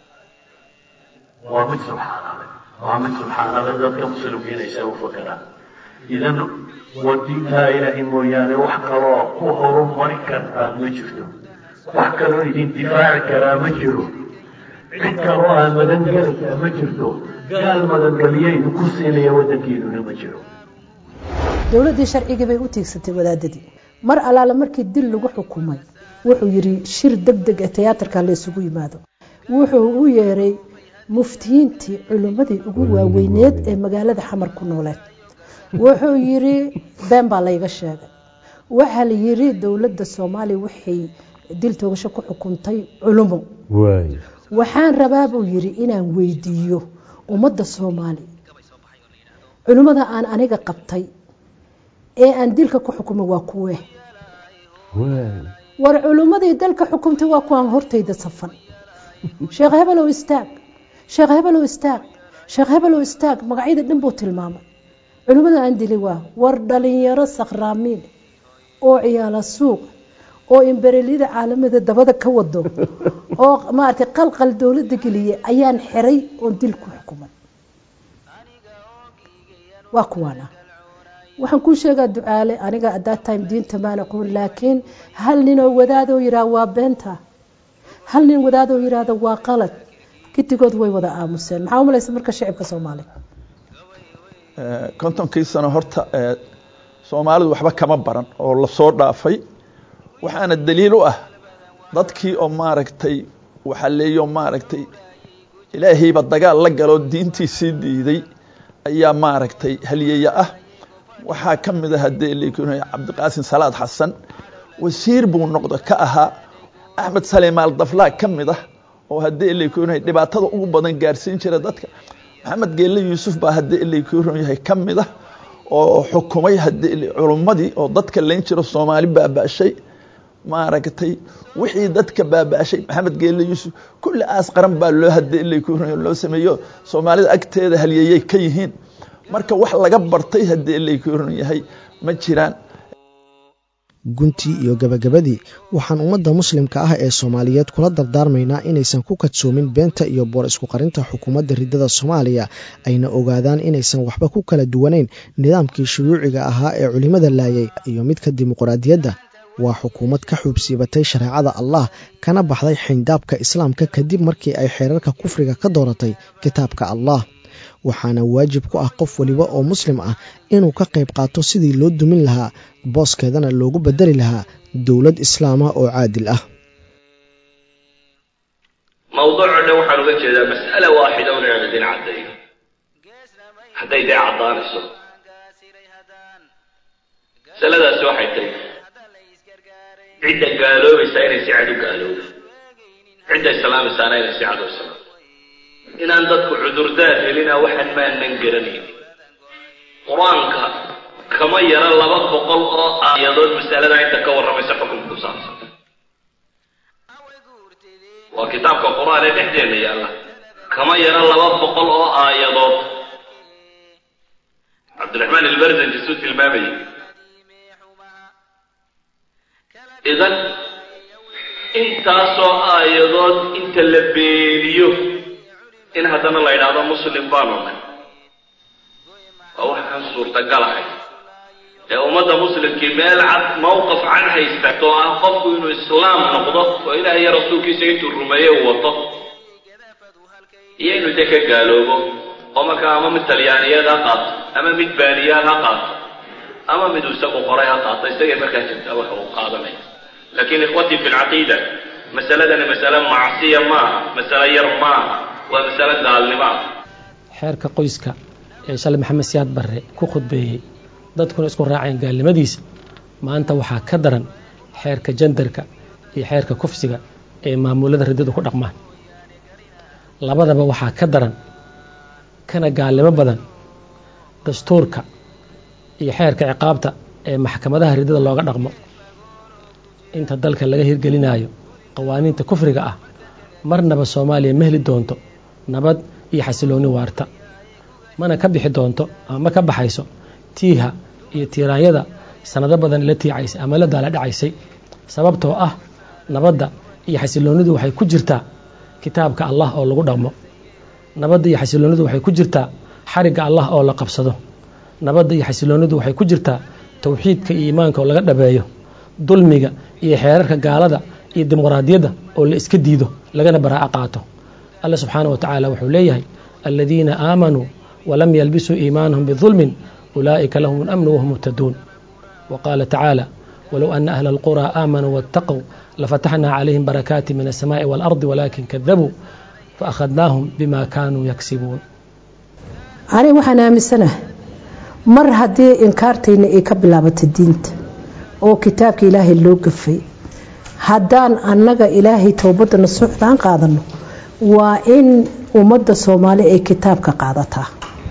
waa mid subxaanale waa mid subxaanale dadka muslimiinaysa u fakeraan idan waa diintaa ilaahay mooyaane wax kaloo ku horumari kartaa ma jirto wax kaloo idin difaaci karaa ma jiro cid kaloo aa magangelaysaa ma jirto gaal magangeliya idinku siinaya waddankiinuna ma jiro dowladdii sharcigii bay u tiigsatay wadaadadii mar allaale markii dil lagu xukumay wuxuu yidhi shir deg deg ee tiyaatarka la isugu yimaado wuxuu u yeeray muftiyiintii culimmadii ugu waaweyneed ee magaalada xamar ku nooleed wuxuu yidhi been baa layga sheegay waxaa la yidhi dowladda soomaaliya waxay dil toogasho ku xukuntay culimo waxaan rabaa buu yidhi inaan weydiiyo ummadda soomaaliya culimmada aan aniga qabtay ee aan dilka ku xukumay waa kuwe war culimmadii dalka xukumtay waa kuwaan hortayda safan sheekh hebelow istaag sheekh hebelow istaag sheekh hebelow istaag magacyada dhan buu tilmaamay culimmada aan dilay waa war dhalinyaro sakhraamiin oo ciyaala suuq oo imberelyada caalamada dabada ka wado oo maaragtay qalqal dowladda geliyay ayaan xiray oon dil ku xukumay waa kuwaana waxaan kuu sheegaa ducaale aniga adaa time diinta maan aqoon laakiin hal ninoo wadaadoo yidhaah waa beenta hal nin wadaadoo yidhaahda waa qalad gidigood way wada aamuseen maxaa u malaysa marka shicibka soomaaliya kontonkii sano horta soomaalidu waxba kama baran oo lasoo dhaafay waxaana daliil u ah dadkii oo maaragtay waxaa leeyo maaragtay ilaahayba dagaal la galoo diintiisii diiday ayaa maaragtay halyeeye ah waxaa ka mid ah haddee leekunay cabdiqaasin salaad xasan wasiir buu noqdo ka ahaa axmed salimaal daflaa ka mid ah oo haddee leekunay dhibaatada ugu badan gaarsiin jira dadka maxamed geelle yuusuf baa haddee leekun yahay ka mid ah oo xukumay haddee culummadii oo dadka layn jiro soomaali baaba'shay maaragtay wixii dadka baaba'shay maxamed geelle yuusuf kulli aas qaran baa loo haddee leekun loo sameeyo soomaalida agteeda halyeeyay ka yihiin marka wax laga bartay haddii laykuran yahay ma jiraan guntii iyo gabagabadii waxaan ummadda muslimka ah ee soomaaliyeed kula dardaarmaynaa inaysan ku kadsoomin beenta iyo boor isku qarinta xukuumadda riddada soomaaliya ayna ogaadaan inaysan waxba ku kala duwanayn nidaamkii shuruuciga ahaa ee culimmada laayay iyo midka dimuqraadiyadda waa xukuumad ka xuubsiibatay shareecada allah kana baxday xindaabka islaamka kadib markii ay xeerarka kufriga ka dooratay kitaabka allah waxaana waajib ku ah qof weliba oo muslim ah inuu ka qayb qaato sidii loo dumin lahaa booskeedana loogu bedeli lahaa dowlad islaama oo caadil ah mawduuco dhan waxaan uga jeedaa mas'ala waaxida un inaan idin caddeeyo hadday dee caddaanayso masaladaasi waxay tahay cidda gaaloobaysaa inay si cad u gaaloobo cidda islaamaysaana inay si cad u islaamo inaan dadku cudurdaar helina waxaan maanan garanaynin qur-aanka kama yara laba boqol oo aayadood masalada inta ka warramaysa xukunka ku saabsan waa kitaabka qur-aan ee dhexdeena yaalla kama yara laba boqol oo aayadood cabdiraxmaan ilbarzanji suu tilmaamayay idan intaasoo aayadood inta la beeniyo in haddana la yidhaahdo muslim baanu nahay waa waxaan suurtagalahay ee ummadda muslimkii meel cad mawqaf cad haystato oo ah qofku inuu islaam noqdo oo ilaah iyo rasuulkiisa intuu rumeeye uu wato iyo inuu de ka gaaloobo oo markaa ama mid talyaaniyeed ha qaato ama mid baaniyaad ha qaato ama miduu isagu qoray ha qaato isagay markaa jirtaa waxa uu qaadanaya laakiin ikhwatii fi lcaqiida masaladani masale macsiya maaha masale yar maaha waa masale gaalnimo ah xeerka qoyska ee shalay maxamed siyaad barre ku khudbeeyey dadkuna isku raaceen gaalnimadiisa maanta waxaa ka daran xeerka jandarka iyo xeerka kufsiga ee maamulada riddadu ku dhaqmaan labadaba waxaa ka daran kana gaalnimo badan dastuurka iyo xeerka ciqaabta ee maxkamadaha riddada looga dhaqmo inta dalka laga hirgelinaayo qawaaniinta kufriga ah marnaba soomaaliya ma heli doonto nabad iyo xasiloonni waarta mana ka bixi doonto ama ma ka baxayso tiiha iyo tiiraanyada sanado badan la tiicaysay ama la daala dhacaysay sababtoo ah nabadda iyo xasiloonnidu waxay ku jirtaa kitaabka allah oo lagu dhaqmo nabadda iyo xasiloonnidu waxay ku jirtaa xarigga allah oo la qabsado nabadda iyo xasiloonnidu waxay ku jirtaa towxiidka iyo iimaanka oo laga dhabeeyo dulmiga iyo xeerarka gaalada iyo dimuqraadiyadda oo la iska diido lagana baraa'a qaato alla subxaana wa tacaala wuxuu leeyahay aladiina aamanuu walam yalbisuu iimaanahum bidulmin ulaa'ika lahum اlamnu wahum muhtaduun wa qaala tacaala walow ana ahla alquraa aamanuu waاtaquu lafataxnaa calayhim barakaati min alsamaaءi waalardi walaakin kadabuu faakhadnaahum bima kaanuu yagsibuun aniga waxaan aaminsanahay mar haddii inkaartayna ay ka bilaabatay diinta oo kitaabka ilaahay loo gafay haddaan annaga ilaahay towbadana socdaan qaadano waa in ummadda soomaali ay kitaabka qaadataa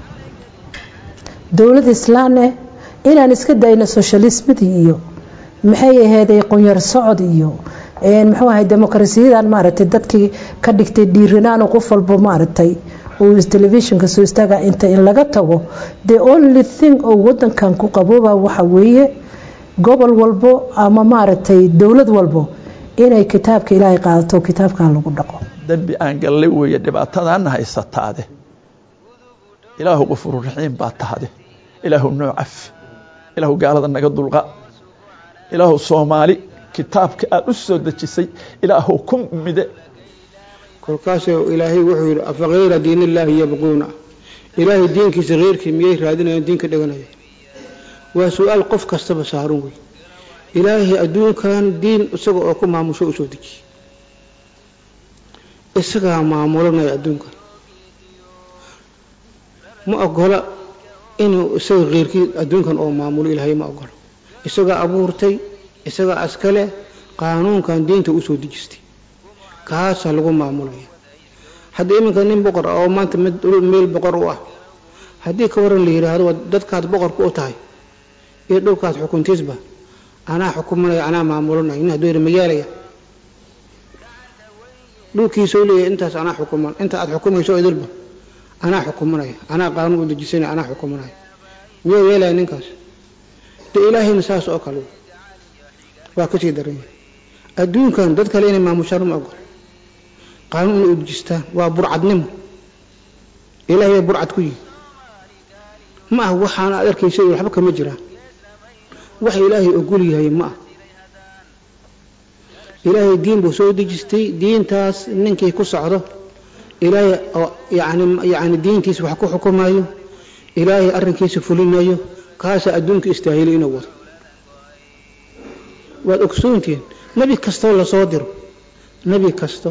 dowlad islaane inaan iska dayno soshalismadii iyo maxay aheeday qunyar socod iyo muxuu ahay demokrasiyadan maaragtay dadkii ka dhigtay dhiiranaano qof walba maaragtay uu telefishinka soo istaaga inta in laga tago the only thing oo wadankan ku qabooba waxa weeye gobol walbo ama maaragtay dowlad walbo inay kitaabka ilaahay qaadato kitaabkan lagu dhaqo dembi aan gallay weeye dhibaatadaana haysataade ilaahu qufururaxiim baa tahade ilaahu noo cafi ilaahu gaalada naga dulqa ilaahu soomaali kitaabka aad u soo dejisay ilaahu ku mide kolkaasoo ilaahay wuxuu yidhi afa kayra diinillaahi yabquuna ilaahay diinkiisa keyrkii miyay raadinayaan diinka dhiganaya waa su-aal qof kastaba saaran wey ilaahay adduunkan diin isaga oo ku maamusho u soo dejiye isagaa maamulanaya adduunkan ma ogola inuu isaga keyrkii adduunkan oo maamulo ilaahay ma ogola isagaa abuurtay isagaa askale qaanuunkan diinta u soo dejistay kaasaa lagu maamulaya haddii iminka nin boqor ah oo maanta meel boqor u ah haddii ka waran la yidhaahdo dadkaad boqorka u tahay iyo dhulkaad xukuntiisba anaa xukumanaya anaa maamulanaya nin hadduu yidhi magaalaya dhulkiisau leeyahay intaas anaa xukuman inta aad xukumayso idilba anaa xukumanaya anaa qaanuun u dejisanaya anaa xukumanaya miyuu yeelaya ninkaas de ilaahayna saas oo kale waa kasii daran yahay adduunkan dad kale inay maamushaan ma ogol qaanuun inay u dejistaan waa burcadnimo ilaahay bay burcad ku yihi ma ah waxaana aad arkaysa waxba kama jiraan wax ilaahay ogol yahay ma ah ilaahay diin buu soo dejistay diintaas ninkii ku socdo ilaahay oo yani yani diintiisa wax ku xukumayo ilaahay arrinkiisa fulinayo kaasaa adduunka istaahilay inuu wado waad ogsoontihiin nebi kastoo lasoo diro nebi kasto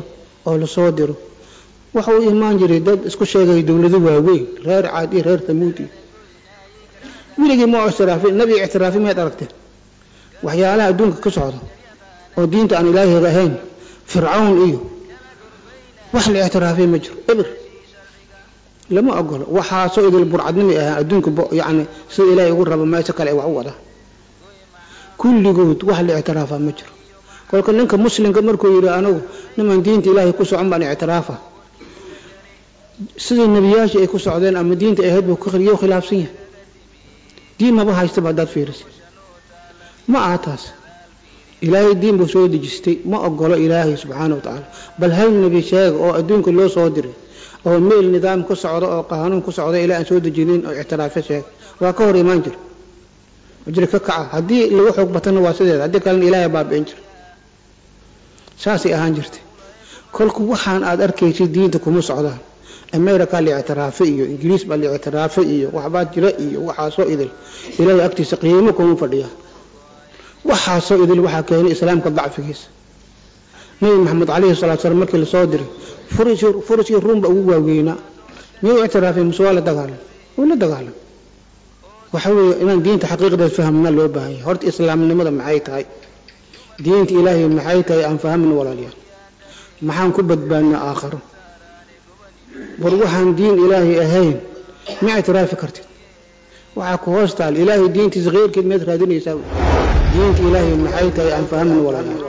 oo lasoo diro waxa uu imaan jiray dad isku sheegaya dowlado waaweyn reer caad iyo reer tamuud iyo weligii ma ictiraafin nabiga ictiraafi miyaad aragteen waxyaalaha adduunka ka socda oo diinta aan ilaahiga ahayn fircawn iyo wax la ictiraafay ma jiro eber lama ogolo waxaasoo idil burcadnimi ahaa adduunka yani sida ilaahay ugu rabo meesha kale wax u wadaa kulligood wax la ictiraafaa ma jiro kolka ninka muslimka markuu yidhi anigu niman diinta ilaahay ku socon baan ictiraafa sidii nebiyaashii ay ku socdeen ama diinta ahayd buu yo khilaafsan yahay diin maba haystaba haddaad fiirisa ma aha taas ilaahay diin buu soo dejistay ma ogolo ilaahay subxaana wa tacaala bal hal nebi sheega oo adduunka loo soo diray oo meel nidaam ku socda oo qaanuun ku socda ilaa aan soo dejinin oo ictiraafyo sheega waa ka hor imaan jira jira ka kaca haddii lagu xoog batana waa sideeda haddii kalena ilaahay baabi'in jira saasay ahaan jirtay kolku waxaan aad arkaysid diinta kuma socdaan america la ictiraafay iyo ingiriis baa la ictiraafay iyo waxbaa jira iyo waxaasoo idil ilaahay agtiisa qiimo kuma fadhiya waxaasoo idil waxaa keenay islaamka dacfigiisa nabi maxamed calayhi salatu salaam markii lasoo diray furiskii ruumba ugu waaweynaa miyuu ictiraafay muse waa la dagaalam wuu la dagaalam waxa weeye inaan diinta xaqiiqdeed fahmna loo baahan yahay horta islaamnimada maxay tahay diinta ilaahay maxay tahay aan fahmin walaalayaal maxaan ku badbaadnaa aakharo war waxaan diin ilaahay ahayn ma ictiraafi kartid waxaa ku hoos taal ilaahay diintiisa keyrkeed miyaad raadinaysaa diinta ilaahay maxay tahay aan fahmin walaalayaal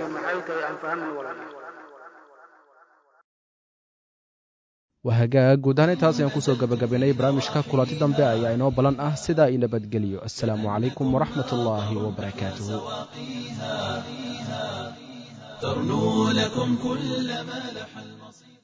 waa hagaag guud ahaan intaas ayaan kusoo gabagabaynay barnaamijka kulanti dambe ayaa inoo ballan ah sidaa io nabadgeliyo assalaamu calaykum waraxmat ullaahi wabarakaatuhu ترنو لكم كل ما لح المصير